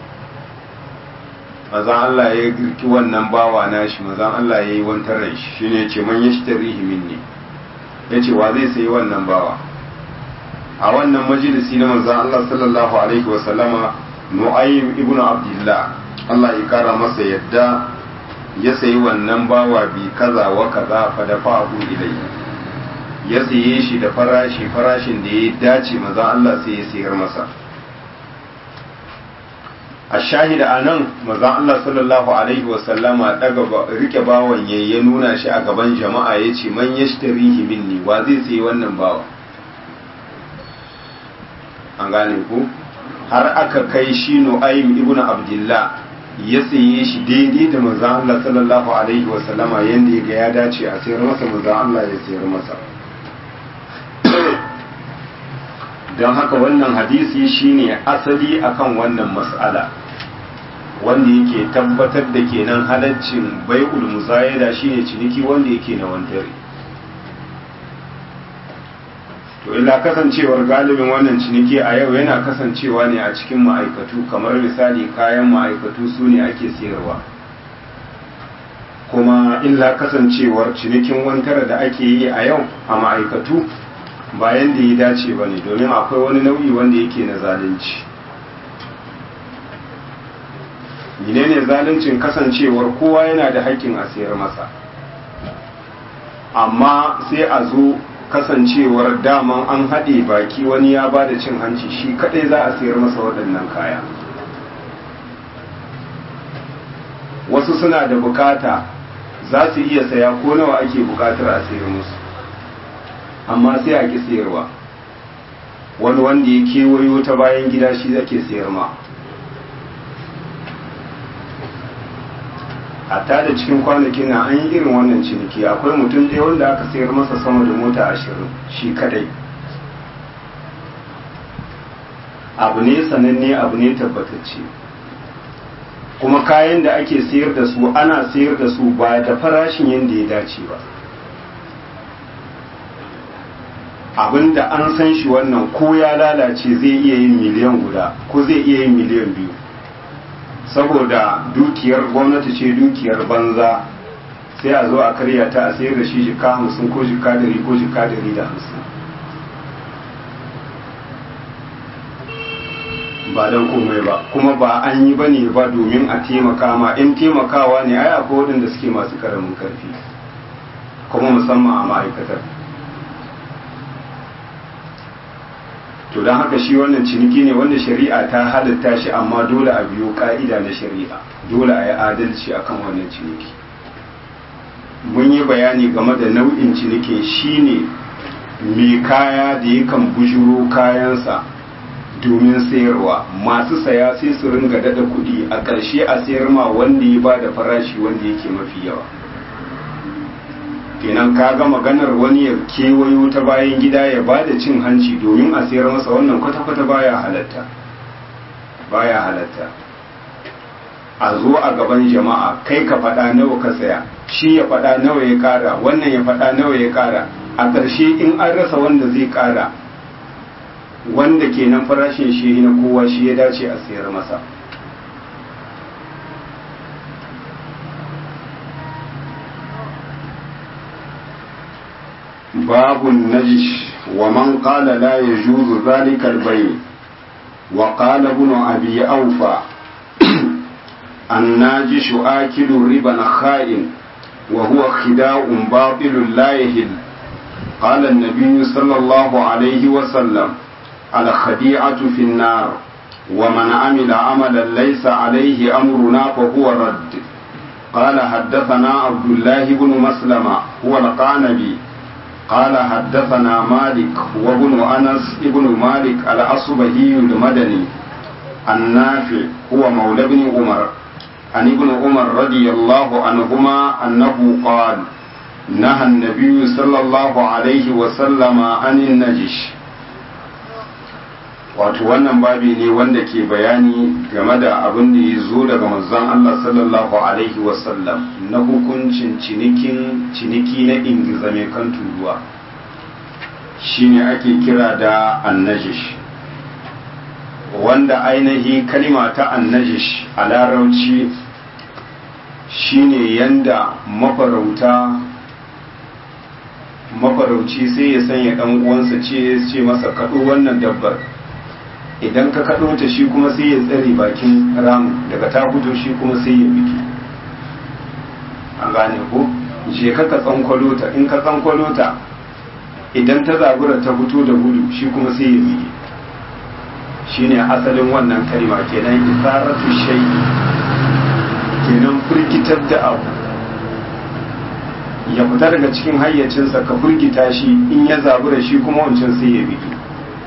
mazan Allah ya girki wannan bawa na shi mazan Allah ya yi wantar rai shi shi ne ce man ya shi tarihi minni ya ce wa zai sayi wannan bawa a wannan majalisi na mazan Allah sallallahu alaihi wasallama nu'aym ibnu abdullah Allah ya kara masa yadda ya sayi wannan bawa bi kaza wa kaza fa dafa'ahu ilayhi ya saye shi da farashi farashin da ya dace mazan Allah sai ya sayar masa a shahida a nan mazan Allah sallallahu Alaihi wasallama daga rike bawan ya ya nuna shi a gaban jama'a ya ce man ya shi minni wa zai sayi wannan bawa an gane ku har aka kai shi nu'aym ibn abdullah ya saye shi daidai da mazan Allah sallallahu Alaihi wasallama yadda ya ga ya dace a sayar masa mazan Allah ya sayar masa don haka wannan hadisi shine asali akan wannan mas'ala wanda yake tabbatar da kenan halaccin bai'ul muzayada shine ciniki wanda yake na wandare to illa kasancewar galibin wannan ciniki a yau yana kasancewa ne a cikin ma'aikatu kamar misali kayan ma'aikatu su ne ake sayarwa kuma illa kasancewar cinikin wantara da ake yi a yau a ma'aikatu bayan da ya dace ba ne domin akwai wani nau'i wanda yake na zalunci menene zaluncin kasancewar kowa yana da haƙƙin a sayar masa amma sai a zo kasancewar daman an haɗe baki wani ya ba da cin hanci shi kaɗai za a sayar masa waɗannan kaya wasu suna da bukata za su iya saya ko nawa ake bukatar a sayar musu amma sai a ki sayarwa wani wanda ya kewayo ta bayan gida shi ake sayar ma hatta da cikin kwanakin na an yi irin wannan ciniki akwai mutum ɗaya wanda aka sayar masa sama da mota ashirin shi kadai abu ne sananne abu ne tabbatacce kuma kayan da ake sayar da su ana sayar da su ba da farashin yadda ya dace ba abinda an san shi wannan ko ya lalace zai iya yin miliyan guda ko zai iya yin miliyan biyu saboda dukiyar gwamnati ce dukiyar banza sai a zo a karya ta a sayar da shi jika hamsin ko jika dari ko jika dari da hamsin ba don komai ba kuma ba an yi ba ne ba domin a taimaka ma in taimakawa ne ai akwai waɗanda suke masu karamin karfi kuma musamman a ma'aikatar to don haka shi wannan ciniki ne wanda shari'a ta halatta shi amma dole a biyo ka'ida na shari'a dole a yi adalci akan wannan ciniki mun yi bayani game da nau'in cinikin shine mai kaya da yakan bujuro kayansa domin sayarwa masu saya sai su ringa dada kuɗi a ƙarshe a sayar ma wanda ya ba da farashi wanda yake mafi yawa kenan kaga maganar wani ya kewayo ta bayan gida ya ba da cin hanci domin a sayar masa wannan kwata-kwata baya halatta baya halatta a zo a gaban jama'a kai ka faɗa nawa ka saya shi ya faɗa nawa ya ƙara wannan ya faɗa nawa ya ƙara a ƙarshe in an rasa wanda zai ƙara wanda kenan farashin shi na kowa shi ya dace a sayar masa باب النجش ومن قال لا يجوز ذلك البيع وقال ابن أبي أوفى الناجش آكل ربا خائن وهو خداع باطل لا يهل قال النبي صلى الله عليه وسلم الخديعة في النار ومن عمل عملا ليس عليه أمرنا فهو رد قال حدثنا عبد الله بن مسلمة هو القعنبي قال حدثنا مالك وابن أنس ابن مالك الأصبهي المدني النافع هو مولى بن عمر عن ابن عمر رضي الله عنهما أنه قال نهى النبي صلى الله عليه وسلم عن النجش wato wannan babi ne wanda ke bayani game da abin da ya zo daga manzon Allah sallallahu alaihi wasallam na hukuncin cinikin ciniki na ingiza mai kan turuwa shine ake kira da annajish wanda ainihi kalima ta annajish a larauci shine yanda mafarauta mafarauci sai ya sanya dan uwansa ce ce masa kaɗo wannan dabbar idan ka kaɗo ta shi kuma sai ya tsare bakin ramu daga ta fito shi kuma sai ya biki an gane ko je ka ka tsankwalo ta in ka tsankwalo ta idan ta zabura ta fito da gudu shi kuma sai ya biki shine asalin wannan kalma kenan isaratu shay'i kenan firgitar da abu ya fita daga cikin hayyacinsa ka firgita shi in ya zabura shi kuma wancan sai ya biki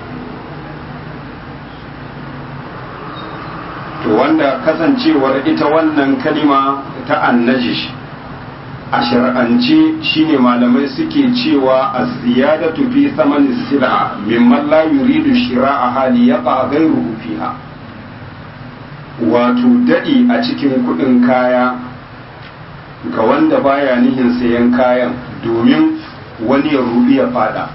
to wanda kasancewar ita wannan kalima ta annajish a shar'ance shine malamai suke cewa a ziyadatu fi samani sil'a mimman la yuridu shira'a hali yaqa ghayruhu fiha wato dadi a cikin kudin kaya ga wanda baya nihin sayan kayan domin wani ya rubi ya fada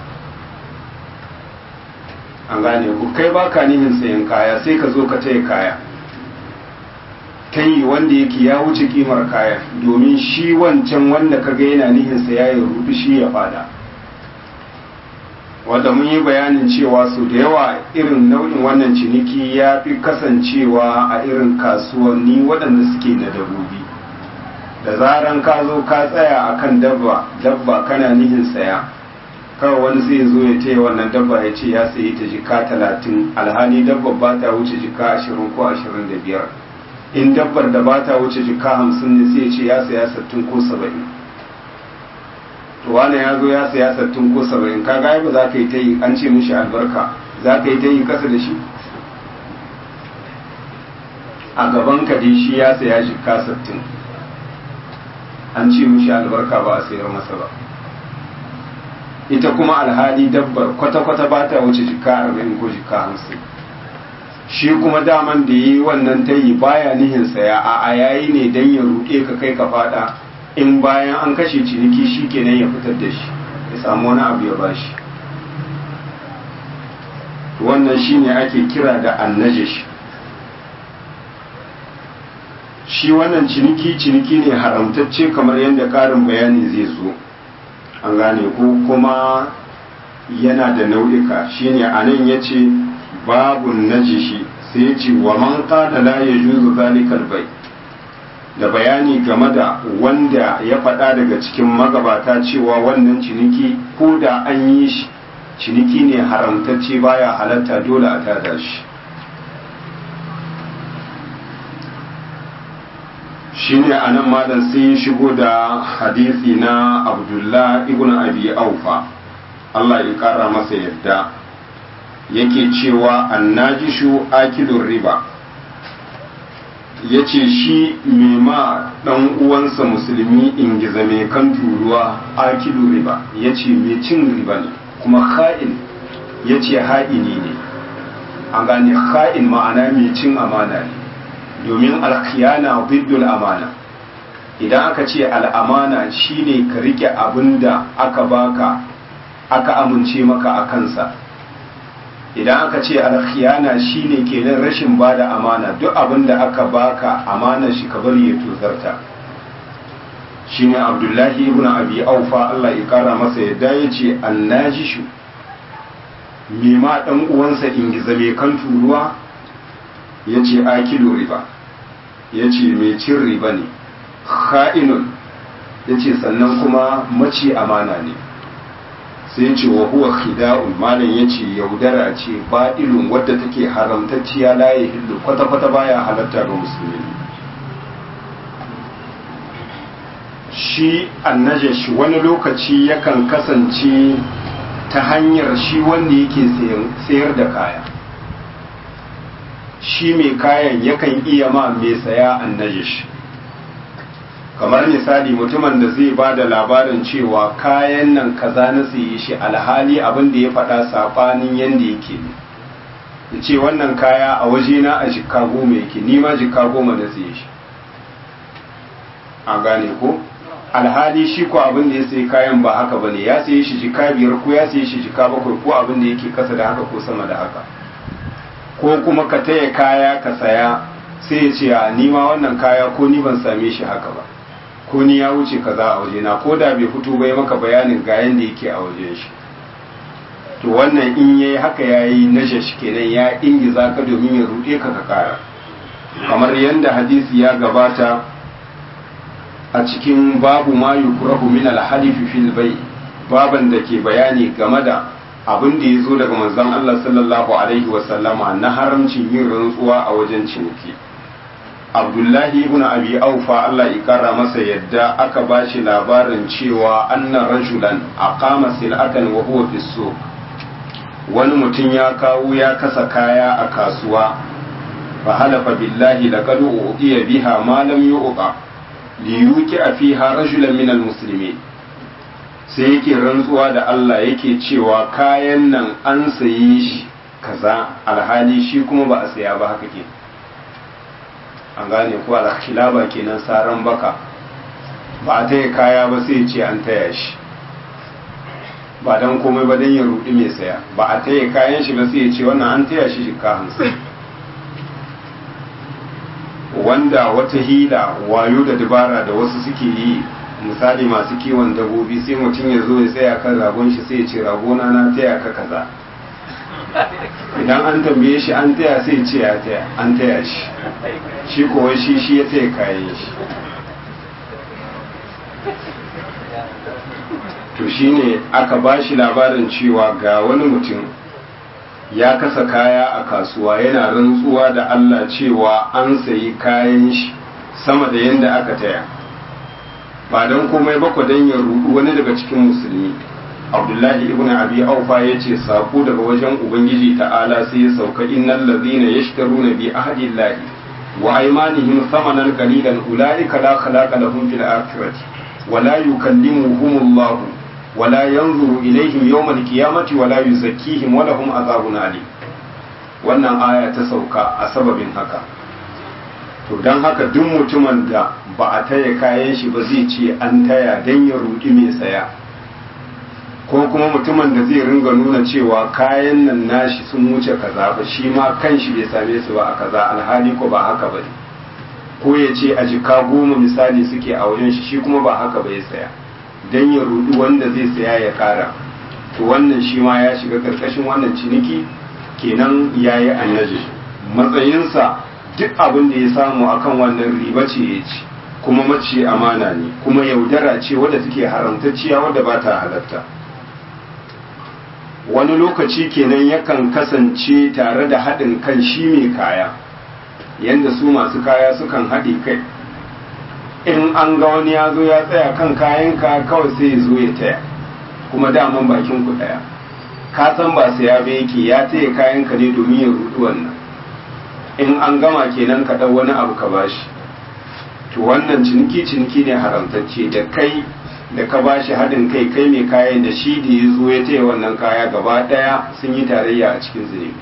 an gane ku kai baka nihin sayan kaya sai ka zo ka taya kaya kai wanda yake ya wuce kimar kaya domin shi wancan wanda ka ga yana nihin sa ya rubi shi ya fada wanda mun yi bayanin cewa su da yawa irin nau'in wannan ciniki ya fi kasancewa a irin kasuwanni waɗanda suke da dabobi da zaran ka zo ka tsaya akan dabba dabba kana nihin saya kawai wani sai zo ya taya wannan dabba ya ce ya sayi ta jika talatin alhali dabba ba ta wuce jika ashirin ko ashirin da biyar in dabbar da ba ta wuce jika hamsin ne sai ce ya saya sattin ko saba'in to wani ya zo ya saya sattin ko saba'in ka ga ba za ka yi ta yi an ce mishi albarka za ka yi ta yi kasa da shi a gaban ka dai shi ya saya jika sattin an ce mishi albarka ba a sayar masa ba ita kuma alhali dabbar kwata-kwata ba ta wuce jika arba'in ko jika hamsin shi kuma daman da yi wannan tayi baya nihin saya a a yayi ne dan ya ruɗe ka kai ka fada in bayan an kashe ciniki shi kenan ya fitar da shi ya samu wani abu ya bashi wannan shine ake kira da annajish shi wannan ciniki ciniki ne haramtacce kamar yadda ƙarin bayani zai zo an gane ko kuma yana da nau'ika shine anan ya ce babun najishi sai ya ce wa man qala la yajuzu zalikal bai da bayani game da wanda ya faɗa daga cikin magabata cewa wannan ciniki ko da an yi shi ciniki ne haramtacce baya halatta dole a tada shi shine anan malam sai ya shigo da hadisi na abdullah ibn abi aufa Allah ya kara masa yadda yake cewa annajishu akilun riba ya ce shi ma ɗan uwansa musulmi ingiza mai kan turuwa akilu riba ya ce mai cin riba ne kuma ha'in ya ce ha'ini ne an gane ha'in ma'ana mai cin amana ne domin alkhiyana biddul amana idan aka ce al'amana shine ka rike abin da aka baka aka amince maka a kansa idan aka ce alkhiyana shine kenan rashin bada amana duk abin da aka baka amana shi ka bari ya tozarta shine abdullahi ibn abi aufa Allah ya kara masa yadda ya ce annajishu me ma dan uwansa ingiza mai kan turuwa ya ce akilu riba ya ce mai cin riba ne kha'inun ya ce sannan kuma maci amana ne sai ce wa huwa khida'un malam yace yaudara ce ba'ilun wadda take haramtacciya la hillu kwata kwata baya halatta ga musulmi shi annajash wani lokaci yakan kasance ta hanyar shi wanda yake sayar da kaya shi mai kayan yakan iya ma mai saya annajash kamar misali mutumin da zai ba da labarin cewa kayan nan kaza na siye shi alhali abin da ya faɗa saɓanin yadda yake ya ce wannan kaya a wajena a jika goma yake nima jika goma na siye shi an gane ko alhali shi ko abin da ya sayi kayan ba haka bane ya saye shi jika biyar ko ya saye shi jika bakwai ko abin da yake kasa da haka ko sama da haka ko kuma ka taya kaya ka saya sai ya ce a nima wannan kaya ko ni ban same shi haka ba ko ni ya wuce kaza a waje na ko da bai fito bai maka bayanin ga yanda yake a wajen shi to wannan in yayi haka yayi najash kenan ya ingiza ka domin ya rude ka ka kara kamar yanda hadisi ya gabata a cikin babu ma yukrahu min al-halif fil bay baban da ke bayani game da abin da ya zo daga manzon Allah sallallahu alaihi wasallama na haramcin yin rantsuwa a wajen ciniki abdullahi ibn abi aufa Allah ya kara masa yadda aka ba shi labarin cewa anna rajulan aqama sil'atan wa huwa fi suq wani mutum ya kawo ya kasa kaya a kasuwa fa halafa billahi laqad uqiya biha ma lam yuqa li yuqi fiha rajulan min almuslimin sai yake rantsuwa da Allah yake cewa kayan nan an sayi shi kaza alhali shi kuma ba a saya ba haka ke an gane ko alkhilaba kenan saran baka ba a taya kaya ba sai ce an taya shi ba dan komai ba dan ya rudi mai saya ba a taya kayan shi ba sai ya ce wannan an taya shi shika hamsin wanda wata hila wayo da dabara da wasu suke yi misali masu kiwon dabobi sai mutum ya zo ya tsaya kan ragon shi sai ya ce ragona na taya ka kaza idan an tambaye shi an taya sai ce ya taya an taya shi shi kowa shi shi ya taya kayan shi to shine aka ba shi labarin cewa ga wani mutum ya kasa kaya a kasuwa yana rantsuwa da Allah cewa an sayi kayan shi sama da yadda aka taya ba don komai ba don ya rudu wani daga cikin musulmi abdullahi ibn abi aufa ya ce saƙo daga wajen ubangiji ta'ala sai ya sauka innal ladhina yashtaruna bi ahdillahi wa aymanihim thamanan qalilan ulaika la khalaqa lahum fil akhirati wa la yukallimuhum Allah wa la yanzuru ilayhim yawm al-qiyamati wa la yuzakkihim wa lahum adhabun alim wannan aya ta sauka a sababin haka to don haka duk mutumin da ba a taya kayan shi ba zai ce an taya don ya rudi mai saya ko kuma mutumin da zai ringa nuna cewa kayan nan nashi sun wuce kaza ba shi ma kan shi bai same su ba a kaza alhali ko ba haka ba ko ya ce a jika goma misali suke a wajen shi shi kuma ba haka ba ya saya don ya rudi wanda zai saya ya kara to wannan shi ma ya shiga karkashin wannan ciniki kenan ya yi annaji matsayinsa duk abin da ya samu akan wannan riba ce ya ci kuma mace amana ne kuma yaudara ce wadda take haramtacciya wadda ba ta halatta wani lokaci kenan yakan kasance tare da haɗin kan shi mai kaya yadda su masu kaya sukan haɗe kai in an ga wani ya zo ya tsaya kan kayanka kawai sai ya zo ya taya kuma daman bakin ku ɗaya ka san ba sai ya bai yake ya taya kayanka ne domin ya rudu wannan in an gama kenan ka ɗau wani abu ka bashi to wannan ciniki ciniki ne haramtacce da kai da ka ba shi haɗin kai kai mai kayan da shi da ya zo ya taya wannan kaya gaba ɗaya sun yi tarayya a cikin zunubi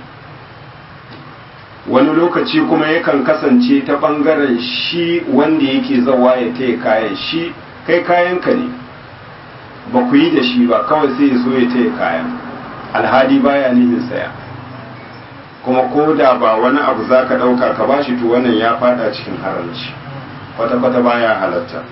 wani lokaci kuma yakan kasance ta ɓangaren shi wanda yake zawa ya taya kayan shi kai kayanka ne ba ku yi da shi ba kawai sai ya zo ya taya kayan alhali baya nihin saya kuma ko da ba wani abu za ka ɗauka ka ba shi to wannan ya fada cikin haramci kwata-kwata baya halatta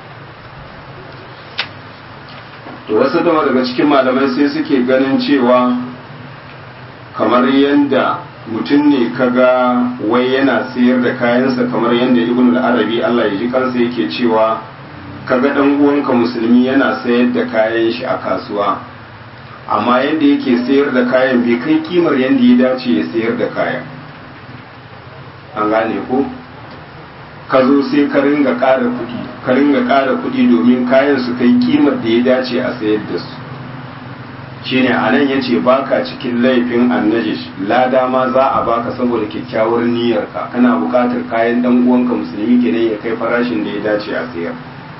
to wasu dama daga cikin malamai sai suke ganin cewa kamar yadda mutum ne kaga wai yana sayar da kayansa kamar yadda ibn al-arabi Allah ya ji kansa yake cewa kaga dan uwanka musulmi yana sayar da kayan shi a kasuwa amma yadda yake sayar da kayan bai kai kimar yadda ya dace ya sayar da kayan an gane ko ka zo sai ka ringa ƙara kuɗi ka ringa ƙara kuɗi domin kayan su kai kimar da ya dace a sayar da su shine a nan ya ce baka cikin laifin annajish lada ma za a baka saboda kyakkyawar niyyarka kana buƙatar kayan dan uwanka musulmi kenan ya kai farashin da ya dace a sayar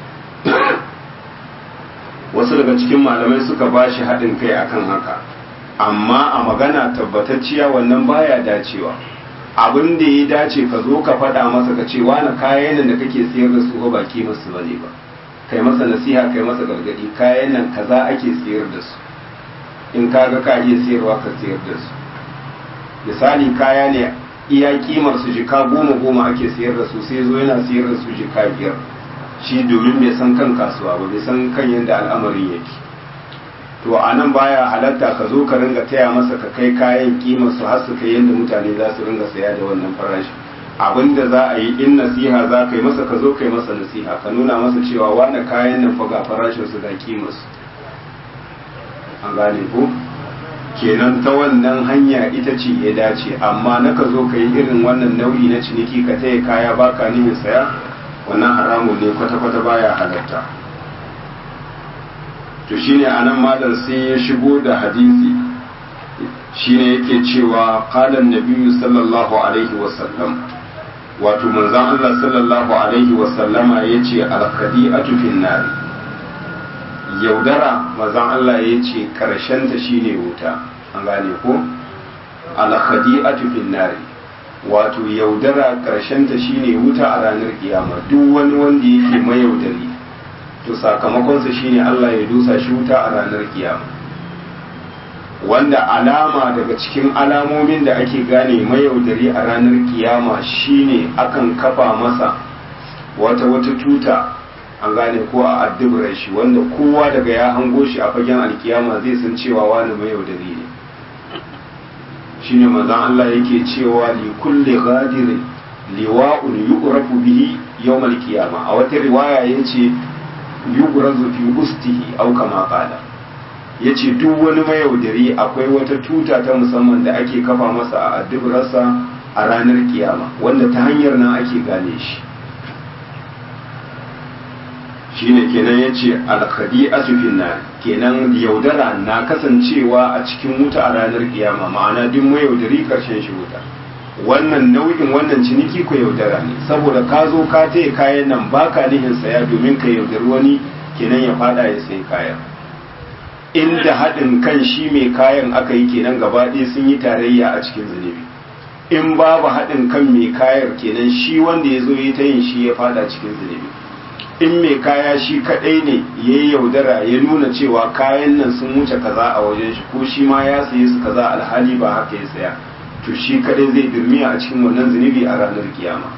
wasu daga cikin malamai suka ba shi haɗin kai akan haka amma a magana tabbatacciya wannan baya dacewa abin da ya dace ka zo ka faɗa masa ka ce wani kayan nan da kake sayar da su ba baki masu bane ba kai masa nasiha kai masa gargadi kayan nan kaza ake sayar da su in ka ga ka iya sayarwa ka sayar da su misali kaya ne iya kimar su jika goma goma ake sayar da su sai zo yana sayar da su jika biyar shi domin bai san kan kasuwa ba bai san kan yadda al'amarin yake to a nan baya halatta ka zo ka ringa taya masa ka kai kayan kimar su har su kai yadda mutane za su ringa saya da wannan farashi abinda za a yi in nasiha za ka yi masa ka zo ka yi masa nasiha ka nuna masa cewa wani kayan nan fa ga farashin su ga kimar su an gane ko kenan ta wannan hanya ita ce ya dace amma na ka zo ka yi irin wannan nau'i na ciniki ka taya kaya baka nihin saya wannan haramun ne kwata-kwata baya halatta to shine anan malam sai ya shigo da hadisi shine yake cewa qalan nabiyyu sallallahu alaihi wasallam wato manzon Allah sallallahu alaihi wasallama yace al-khadi'atu fin nar yaudara manzon Allah yace karshen ta shine wuta an gane ko al-khadi'atu fin nar wato yaudara karshen ta shine wuta a ranar kiyama duk wani wanda yake mayaudari to sakamakonsa shine Allah ya dusa shi wuta a ranar kiyama wanda alama daga cikin alamomin da ake gane mayaudari a ranar kiyama shine akan kafa masa wata wata tuta an gane ko a addubar shi wanda kowa daga ya hango shi a fagen alkiyama zai san cewa wani mayaudari ne shine manzon Allah yake cewa li kulli ghadirin liwa'un yu'rafu bihi yawmal qiyama a wata riwaya yace yugrazu fi ustihi aw kama qala yace duk wani mayaudari akwai wata tuta ta musamman da ake kafa masa a addubarsa a ranar kiyama wanda ta hanyar nan ake gane shi shine kenan yace al-khadi'atu fin nar kenan yaudara na kasancewa a cikin wuta a ranar kiyama ma'ana duk mayaudari karshen shi wuta wannan nau'in wannan ciniki ko yaudara ne saboda ka zo ka taya kayan nan baka nihin saya domin ka yaudari wani kenan ya fada ya sai kayan inda haɗin kan shi mai kayan aka yi kenan gaba ɗaya sun yi tarayya a cikin zunubi in babu haɗin kan mai kayar kenan shi wanda ya zo yi ta yin shi ya fada cikin zunubi in mai kaya shi kaɗai ne ya yi yaudara ya nuna cewa kayan nan sun wuce kaza a wajen shi ko shi ma ya saye su kaza alhali ba haka ya saya to shi kadai zai dirmiya a cikin wannan zunubi a ranar kiyama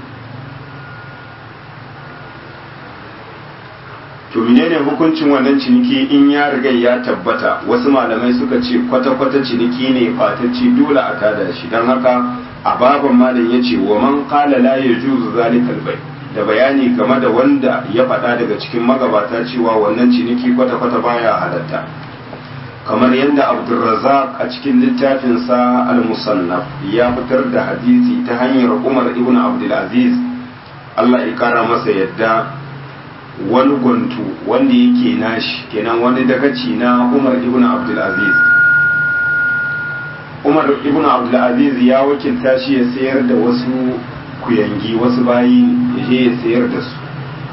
to menene hukuncin wannan ciniki in ya riga ya tabbata wasu malamai suka ce kwata-kwata ciniki ne fatacci dole a tada shi don haka a baban malam yace wa man qala la yajuzu zalikal bai da bayani game da wanda ya faɗa daga cikin magabata cewa wannan ciniki kwata-kwata baya halatta kamar yadda abdulrazak a cikin littafinsa al-musannaf ya fitar da hadisi ta hanyar umar ibn abdulaziz allah ya kara masa yadda wani gwantu wanda yake nashi kenan wani dagaci na umar ibn abdulaziz umar ibn abdulaziz ya wakilta shi ya sayar da wasu kuyangi wasu bayi ya je ya sayar da su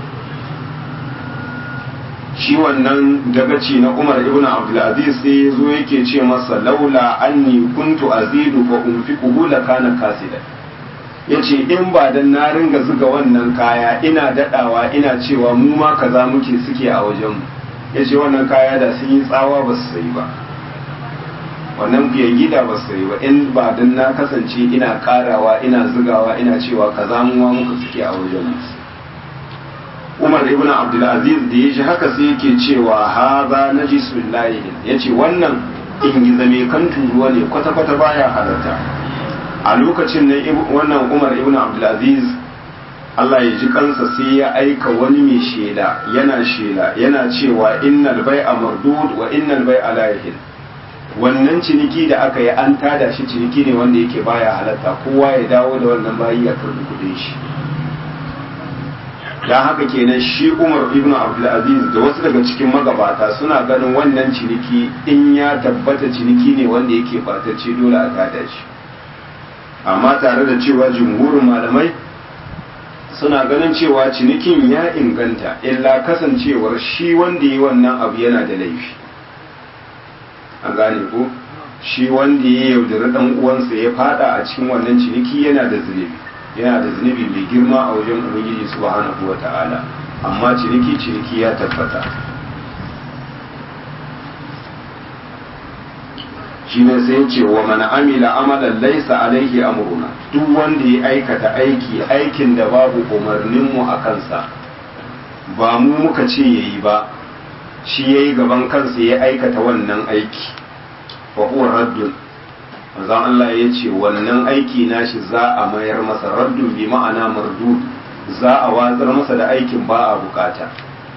shi wannan dagaci na umar ibn abdulaziz sai ya zo yake ce masa laula anni kuntu azidu fa unfiquhu la kana kasida yace in ba dan na ringa zuga wannan kaya ina dadawa ina cewa mu ma kaza muke suke a wajen mu yace wannan kaya da sun yi tsawa ba su sayi ba wannan biyan gida ba su sayi ba in ba dan na kasance ina karawa ina zugawa ina cewa kaza mu ma muka suke a wajen mu Umar ibn Abdulaziz da ya ji haka sai yake cewa haza najisul lahi yace wannan ingiza mai kan turuwa ne kwata kwata baya halarta a lokacin nan wannan Umar ibn Abdulaziz Allah ya ji kansa sai ya aika wani mai shela yana shela yana cewa innal bai'a mardud wa innal bai'a la yahil wannan ciniki da aka yi an tada shi ciniki ne wanda yake baya halatta kowa ya dawo da wannan bayi ya karbi kudin shi dan haka kenan shi Umar ibn Abdulaziz da wasu daga cikin magabata suna ganin wannan ciniki in ya tabbata ciniki ne wanda yake batacce dole a tada shi amma tare da cewa jumhurin malamai suna ganin cewa cinikin ya inganta illa kasancewar shi wanda yi wannan abu yana da laifi an gane ko shi wanda ya yaudari dan uwansa ya fada a cikin wannan ciniki yana da zunubi yana da zunubi mai girma a wajen ubangiji subhanahu wata'ala amma ciniki ciniki ya tabbata shi ne sai ce wa mana amila amalan laisa alaihi amruna duk wanda ya aikata aiki aikin da babu umarninmu a kansa ba mu muka ce yayi ba shi yayi gaban kansa ya aikata wannan aiki fa huwa raddun manzon Allah ya ce wannan aiki nashi za a mayar masa raddun bi ma'ana mardud za a watsar masa da aikin ba a bukata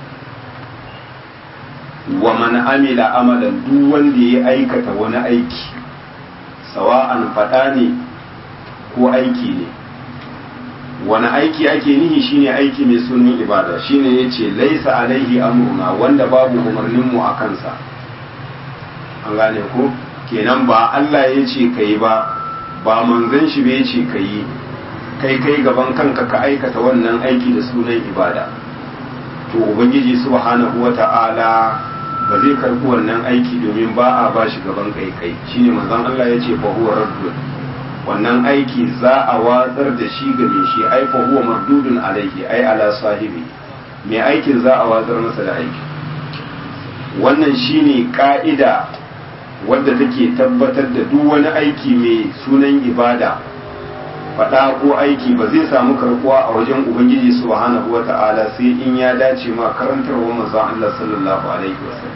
wa man amila amalan duk wanda ya aikata wani aiki sawa'an fada ne ko aiki ne wani aiki ake nihi shine aiki mai sunan ibada shine yace laisa alaihi amruna wanda babu umarnin mu a kansa an gane ko kenan ba Allah ya ce kai ba ba manzon shi bai ce kai kai kai gaban kanka ka aikata wannan aiki da sunan ibada to ubangiji subhanahu wata'ala ba zai karbi wannan aiki domin ba a ba shi gaban kai kai shine manzon Allah ya ce fa huwa raddun wannan aiki za a watsar da shi ga mai shi ai fa huwa mardudun alaihi ai ala sahibi mai aikin za a watsar masa da aiki wannan shine ka'ida wadda take tabbatar da duk wani aiki mai sunan ibada faɗa ko aiki ba zai samu karkuwa a wajen ubangiji subhanahu wata'ala sai in ya dace ma karantarwa manzon Allah sallallahu alaihi wasallam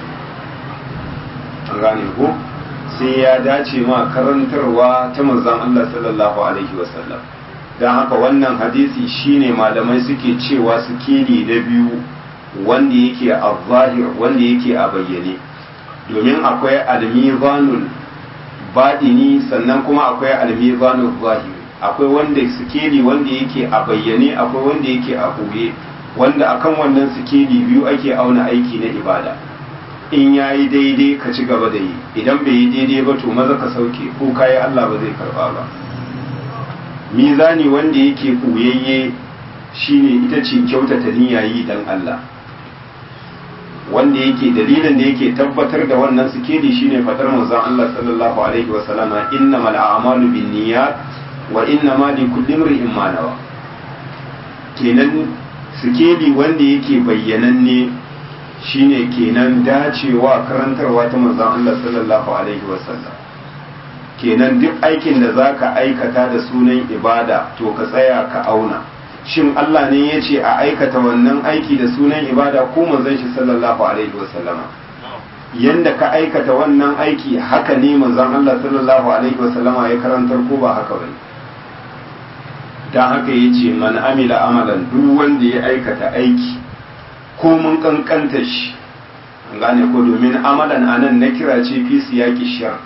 an gane ko sai ya dace ma karantarwa ta manzon Allah sallallahu alaihi wasallam don haka wannan hadisi shine malamai suke cewa sikeli na biyu wanda yake a zahir wanda yake a bayyane domin akwai almizanul baɗini sannan kuma akwai almizanul zahiri akwai wanda sikeli wanda yake a bayyane akwai wanda yake a ɓoye wanda akan wannan sikeli biyu ake auna aiki na ibada in ya yi daidai ka ci gaba da yi idan bai yi daidai ba to maza ka sauke ko kayi Allah ba zai karba ba mizani wanda yake ɓoyayye shine ita ce kyautata niyya yi dan Allah wanda yake dalilin da yake tabbatar da wannan sikeli shine fadar manzon Allah sallallahu alaihi wa sallama innamal a'malu binniyat wa innama likulli imrin ma nawa kenan sikeli wanda yake bayyananne shine kenan dacewa karantarwa ta manzon Allah sallallahu alaihi wa sallam kenan duk aikin da zaka aikata da sunan ibada to ka tsaya ka auna shin Allah ne ya ce a aikata wannan aiki da sunan ibada ko manzon shi sallallahu alaihi wasallama yanda ka aikata wannan aiki haka ne manzon Allah sallallahu alaihi wasallama ya karantar ko ba haka bane dan haka yace man amila amalan duk wanda ya aikata aiki ko mun kankanta shi an gane ko domin amalan anan na kira ce fi siyaki shar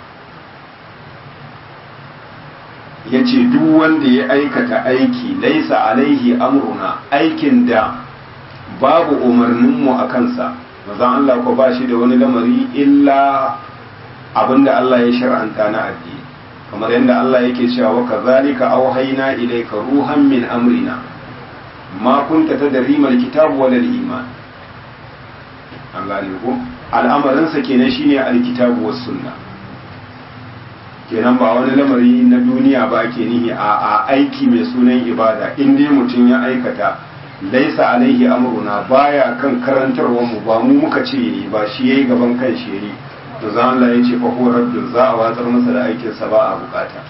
yace duk wanda ya aikata aiki laisa alaihi amruna aikin da babu umarninmu a kansa mazan Allah ko ba shi da wani lamari illa abinda Allah ya shar'anta na addini kamar yadda Allah yake cewa wa kazalika auhayna ilayka ruhan min amrina ma kunta tadri mal kitab wal iman an gane ko al'amarin sa kenan shine alkitabu was sunna kenan ba wani lamari na duniya ba ke nihi a aiki mai sunan ibada in dai mutum ya aikata laisa alaihi amruna baya kan karantarwa mu ba mu muka ce yi ba shi yayi gaban kan shi yayi to za Allah ya ce fa ko rabbi za a watsar masa da aikin sa ba a bukata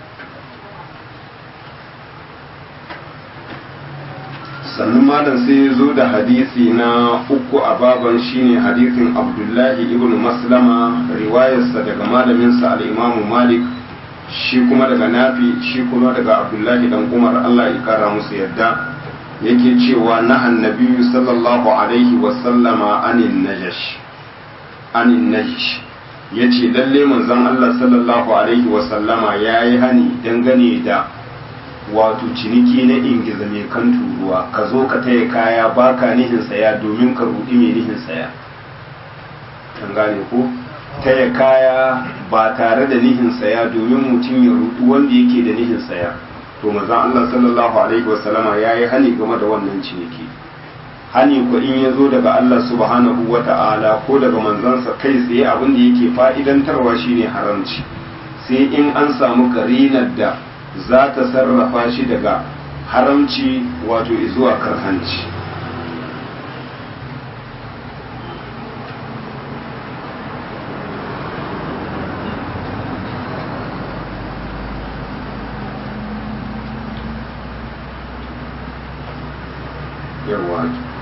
sannan malam sai ya zo da hadisi na uku a baban shine hadisin abdullahi ibn maslama riwayarsa daga malaminsa al-imamu malik shi kuma daga nafi shi kuma daga abdullahi dan umar allah ya kara musu yadda yake cewa nahan nabiyu sallallahu alaihi wasallama anin najash anin najash yace lalle manzon Allah sallallahu alaihi wasallama yayi hani dangane da wato ciniki na ingiza mai kan turuwa ka zo ka taya kaya baka nihin saya domin ka rudi mai nihin saya an gane ko taya kaya ba tare da nihin saya domin mutum ya rudu wanda yake da nihin saya to manzon Allah sallallahu alaihi wasallama yayi hani game da wannan ciniki hani ko in ya zo daga Allah subhanahu wata'ala ko daga manzansa kai tsaye abin da yake fa'idantarwa shine haramci sai in an samu karinar da za ta sarrafa shi daga haramci wato zuwa karhanci yawa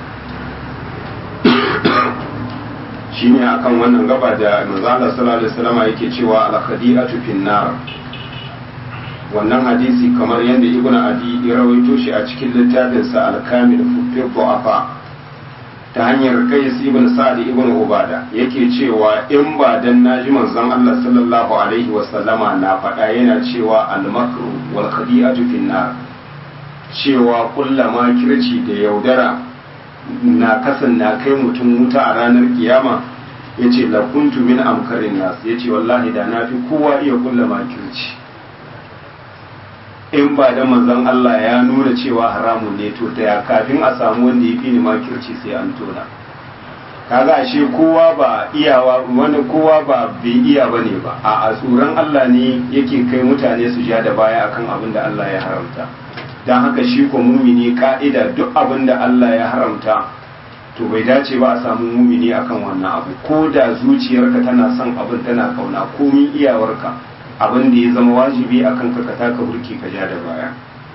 shi ne akan wannan gaba da manzala sallallahu alaihi wasallam yake cewa al-khadi'atu fin nar wannan hadisi kamar yadda ibnu adi ya rawaito shi a cikin littafinsa al-kamil fi du'afa ta hanyar qais ibn sa'd ibn ubada yake cewa in ba dan naji manzon Allah sallallahu alaihi wasallama na faɗa yana cewa al-makru wal khadi'atu fin nar cewa kullama kirci da yaudara na kasan na kai mutum wuta a ranar kiyama ya ce lakuntu min amkarin nasu ya ce wallahi da na fi kowa iya kullama kirci in ba da manzon Allah ya nuna cewa haramun ne to ta kafin a samu wanda ya fi ni makirci sai an tona kaga ashe kowa ba iyawa wani kowa ba bai iya bane ba a tsoron Allah ne yake kai mutane su ja da baya akan abin da Allah ya haramta don haka shi ko mumini ka'ida duk abin da Allah ya haramta to bai dace ba a samu mumini akan wannan abu ko da zuciyarka tana son abin tana kauna komin iyawarka abin da ya zama wajibi akan ka taka burki ka ja da baya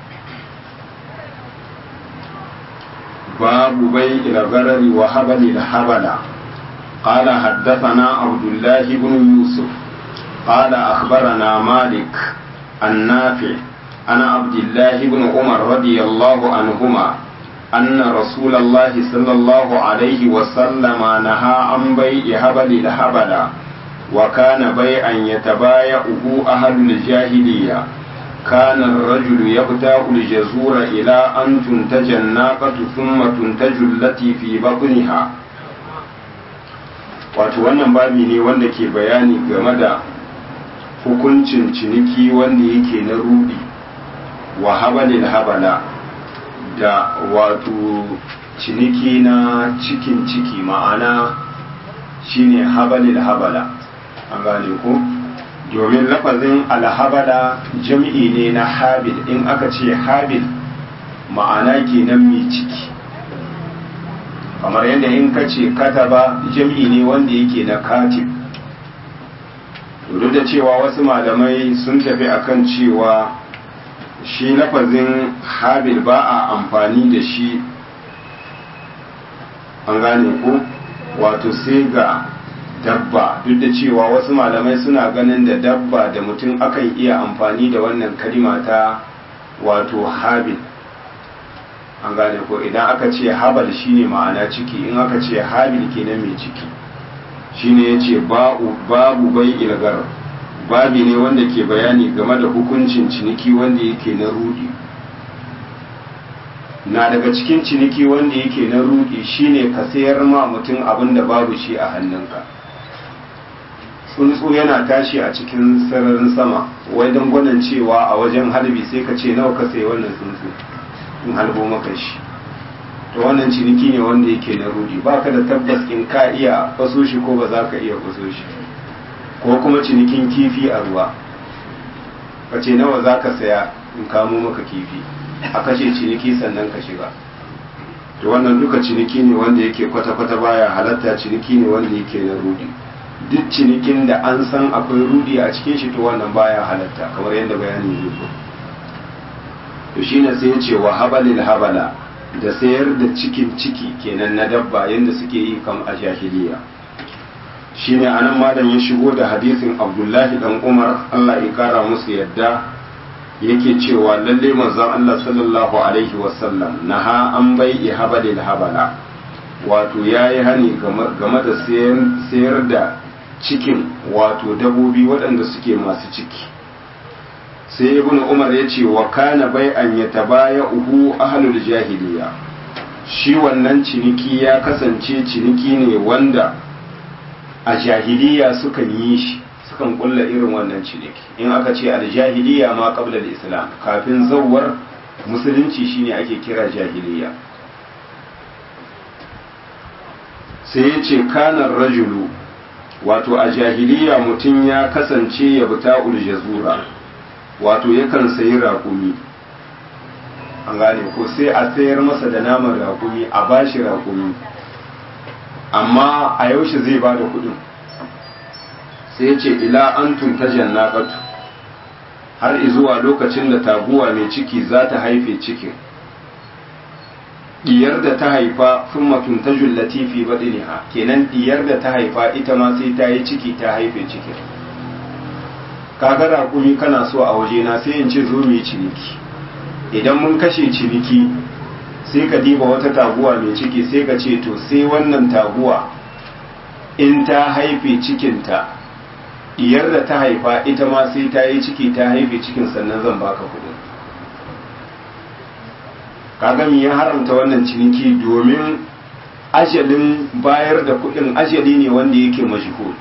babu bai ila garari wa habali da habala قال حدثنا عبد الله بن يوسف قال أخبرنا مالك النافع عن عبد الله بن عمر رضي الله عنهما أن رسول الله صلى الله عليه وسلم نهى عن بيع هبل الهبل وكان بيعا يتبايعه أهل الجاهلية كان الرجل يبدأ الجزور إلى أن تنتج الناقة ثم تنتج التي في بطنها wato wannan babi ne wanda ke bayani game da hukuncin ciniki wanda yake na rudi wa habalil habala da wato ciniki na cikin ciki ma'ana shine habalil habala an gane ko domin lafazin alhabala jam'i ne na habil in aka ce habil ma'ana kenan mai ciki kamar yadda in ka ce kataba jam'i ne wanda yake na katib duk da cewa wasu malamai sun tafi akan cewa shi lafazin habil ba a amfani da shi an gane ko wato sai ga dabba duk da cewa wasu malamai suna ganin da dabba da mutum akan iya amfani da wannan kalima ta wato habil an gane ko idan aka ce habal shine ma'ana ciki in aka ce habil kenan mai ciki shine yace babu babu bai ilgar babi ne wanda ke bayani game da hukuncin ciniki wanda yake na rudi na daga cikin ciniki wanda yake na rudi shine ka sayar ma mutum abin da babu shi a hannunka tsuntsu yana tashi a cikin sararin sama wai don gwanin cewa a wajen harbi sai ka ce nawa ka sayi wannan tsuntsu in halbo maka shi to wannan ciniki ne wanda yake na rudi baka da tabbas in ka iya faso shi ko ba za ka iya faso shi ko kuma cinikin kifi a ruwa ka ce nawa za ka saya in kamo maka kifi a kashe ciniki sannan ka shiga to wannan duka ciniki ne wanda yake kwata-kwata baya halatta ciniki ne wanda yake na rudi duk cinikin da an san akwai rudi a cikin shi to wannan baya halatta kamar yadda bayani zai zo to shine sai ya ce wa habalil habala da sayar da cikin ciki kenan na dabba yadda suke yi kam a jahiliya shine anan malam ya shigo da hadisin abdullahi dan umar allah ya kara musu yadda yake cewa lalle manzon allah sallallahu alaihi wasallam naha an bai habalil habala wato ya yi hani game da sayar da cikin wato dabobi waɗanda suke masu ciki sai ibn umar ya ce wa kana bai an ya tabaya uhu ahlul jahiliya shi wannan ciniki ya kasance ciniki ne wanda a jahiliya sukan yi shi sukan kulla irin wannan ciniki in aka ce aljahiliya ma qabla islam kafin zawwar musulunci shine ake kira jahiliya sai ya ce kanar rajulu wato a jahiliya mutum ya kasance ya buta uljazura wato yakan sayi raƙumi an gane ko sai a sayar masa da naman raƙumi a bashi raƙumi amma a yaushe zai ba da kuɗin sai ya ce ila an tunta jannaqatu har izuwa lokacin da taguwa mai ciki za ta haife cikin diyar da ta haifa sun matunta jullati fi baɗiniha kenan diyar da ta haifa ita ma sai ta yi ciki ta haife cikin kaga raƙumi kana so a waje na sai in ce zo mu yi ciniki idan mun kashe ciniki sai ka diba wata taguwa mai ciki sai ka ce to sai wannan taguwa in ta haife cikinta diyar da ta haifa ita ma sai ta yi ciki ta haife cikin sannan zan baka kuɗin kaga me ya haramta wannan ciniki domin ajalin bayar da kuɗin ajali ne wanda yake mashhur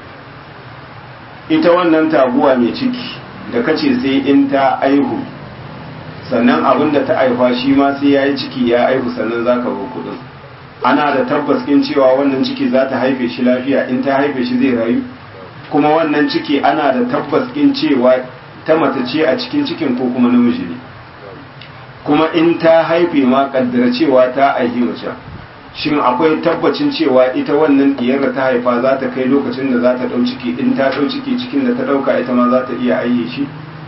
ita wannan taguwa mai ciki da kace sai in ta aihu sannan abin da ta aifa shi ma sai ya yi ciki ya aihu sannan za ka bar kuɗin ana da tabbas in cewa wannan ciki za ta haife shi lafiya in ta haife shi zai rayu kuma wannan ciki ana da tabbas in cewa ta mace ce a cikin cikin ko kuma namiji ne kuma in ta haife ma kaddara cewa ta aihi mace shin akwai tabbacin cewa ita wannan diyar da ta haifa za ta kai lokacin da za ta ɗau ciki in ta ɗau ciki cikin da ta ɗauka ita ma za ta iya aihe shi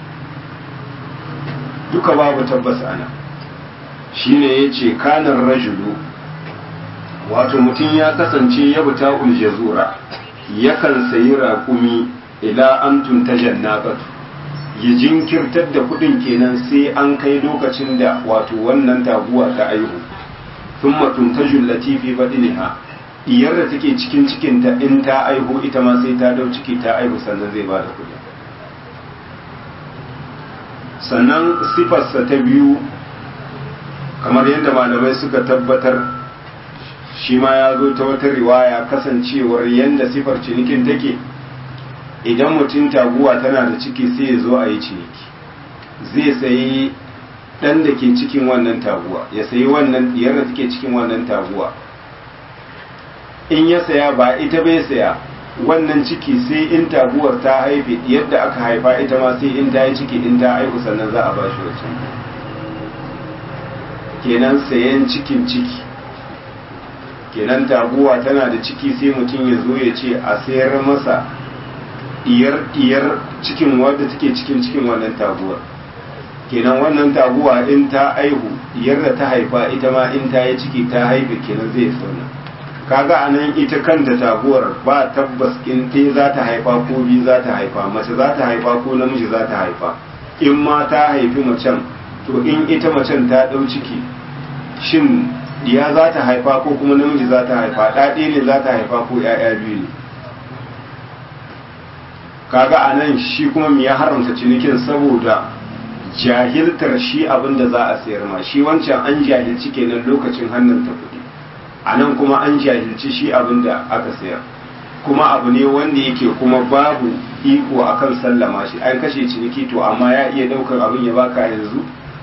duka babu tabbas ana shine ya ce kanar rajulu wato mutum ya kasance ya buta uljazura yakan sayi raƙumi ila an tunta jannaqatu ya jinkirtar da kudin kenan sai an kai lokacin da wato wannan taguwa ta aihu sun matuntajun latifi baɗiniha diyar da take cikin cikinta in ta aihu ita ma sai ta dau ciki ta aihu sannan zai ba da kudi sannan sifarsa ta biyu kamar yadda malamai suka tabbatar shi ma ya zo ta wata riwaya kasancewar yadda sifar cinikin take idan mutum taguwa tana da ciki sai ya zo a yi ciniki zai sayi ɗan da ke cikin wannan taguwa ya sayi wannan diyar da take cikin wannan taguwa in ya saya ba ita bai saya wannan ciki sai in taguwar ta haife yadda aka haifa ita ma sai in ta yi ciki in ta haihu sannan za a ba shi wancan kenan sayan cikin ciki kenan taguwa tana da ciki sai mutum ya zo ya ce a sayar masa diyar diyar cikin wadda take cikin cikin wannan taguwar kenan wannan taguwa in ta aihu diyar da ta haifa ita ma in ta yi ciki ta haife kenan zai sauna kaga a nan ita kanta taguwar ba tabbas in te za ta haifa ko biyu za ta haifa mace za ta haifa ko namiji za ta haifa in ma ta haifi macen to in ita macen ta ɗau ciki shin diya za ta haifa ko kuma namiji za ta haifa ɗaɗe ne za ta haifa ko ‘ya'ya biyu ne kaga a nan shi kuma me ya haramta cinikin saboda jahiltar shi abin da za a sayar ma shi wancan an jahilci kenan lokacin hannun ta kuɗi a nan kuma an jahilci shi abin da aka sayar kuma abu ne wanda yake kuma babu iko akan sallama shi an kashe ciniki to amma ya iya ɗaukar abin ya baka yanzu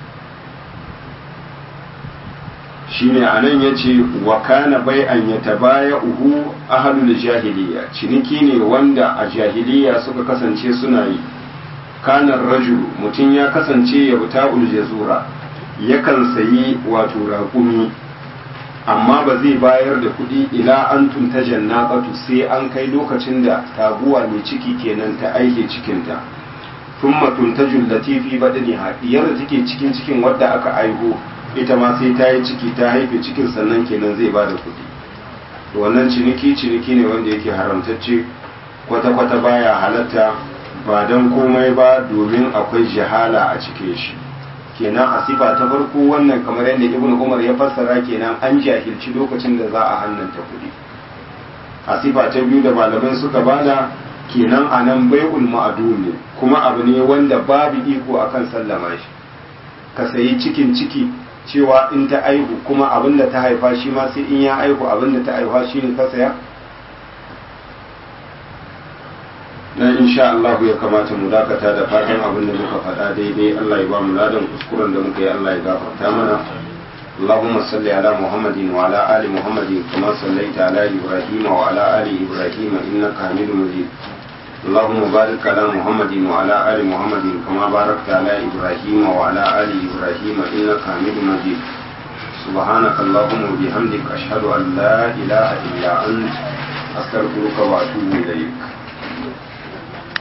shine anan yace wa kana bai an yatabaya uhu ahlul jahiliya ciniki ne wanda a jahiliya suka kasance suna yi kana rajulu mutum ya kasance ya buta jazura yakan sayi wato raƙumi amma ba zai bayar da kuɗi ila an tunta jannaqatu sai an kai lokacin da taguwa mai ciki kenan ta aike cikinta thumma tuntajul latifi badaniha diyar da take cikin cikin wadda aka aiho ita ma sai ta yi ciki ta haife cikin sannan kenan zai ba da kuɗi wannan ciniki ciniki ne wanda yake haramtacce kwata-kwata baya halatta ba don komai ba domin akwai jahala a cikin shi kenan a sifa ta farko wannan kamar yadda ibn umar ya fassara kenan an jahilci lokacin da za a hannanta kuɗi a sifa ta biyu da malamai suka bada kenan a nan bai'ul ma'adu ne kuma abu ne wanda babu iko akan sallama shi ka sayi cikin ciki cewa in ta aihu kuma abin da ta haifa shi ma sai in ya aihu abin da ta haifa shi ne ka saya dan insha Allah ya kamata mu dakata da fatan abin da muka faɗa daidai Allah ya ba mu ladan kuskuren da muka yi Allah ya gafarta mana اللهم صل على محمد وعلى آل محمد كما صليت على إبراهيم وعلى آل إبراهيم إنك حميد مجيد اللهم بارك على محمد وعلى آل محمد كما باركت على إبراهيم وعلى آل إبراهيم إنك حميد مجيد سبحانك اللهم وبحمدك أشهد أن لا إله إلا أنت أستغفرك وأتوب إليك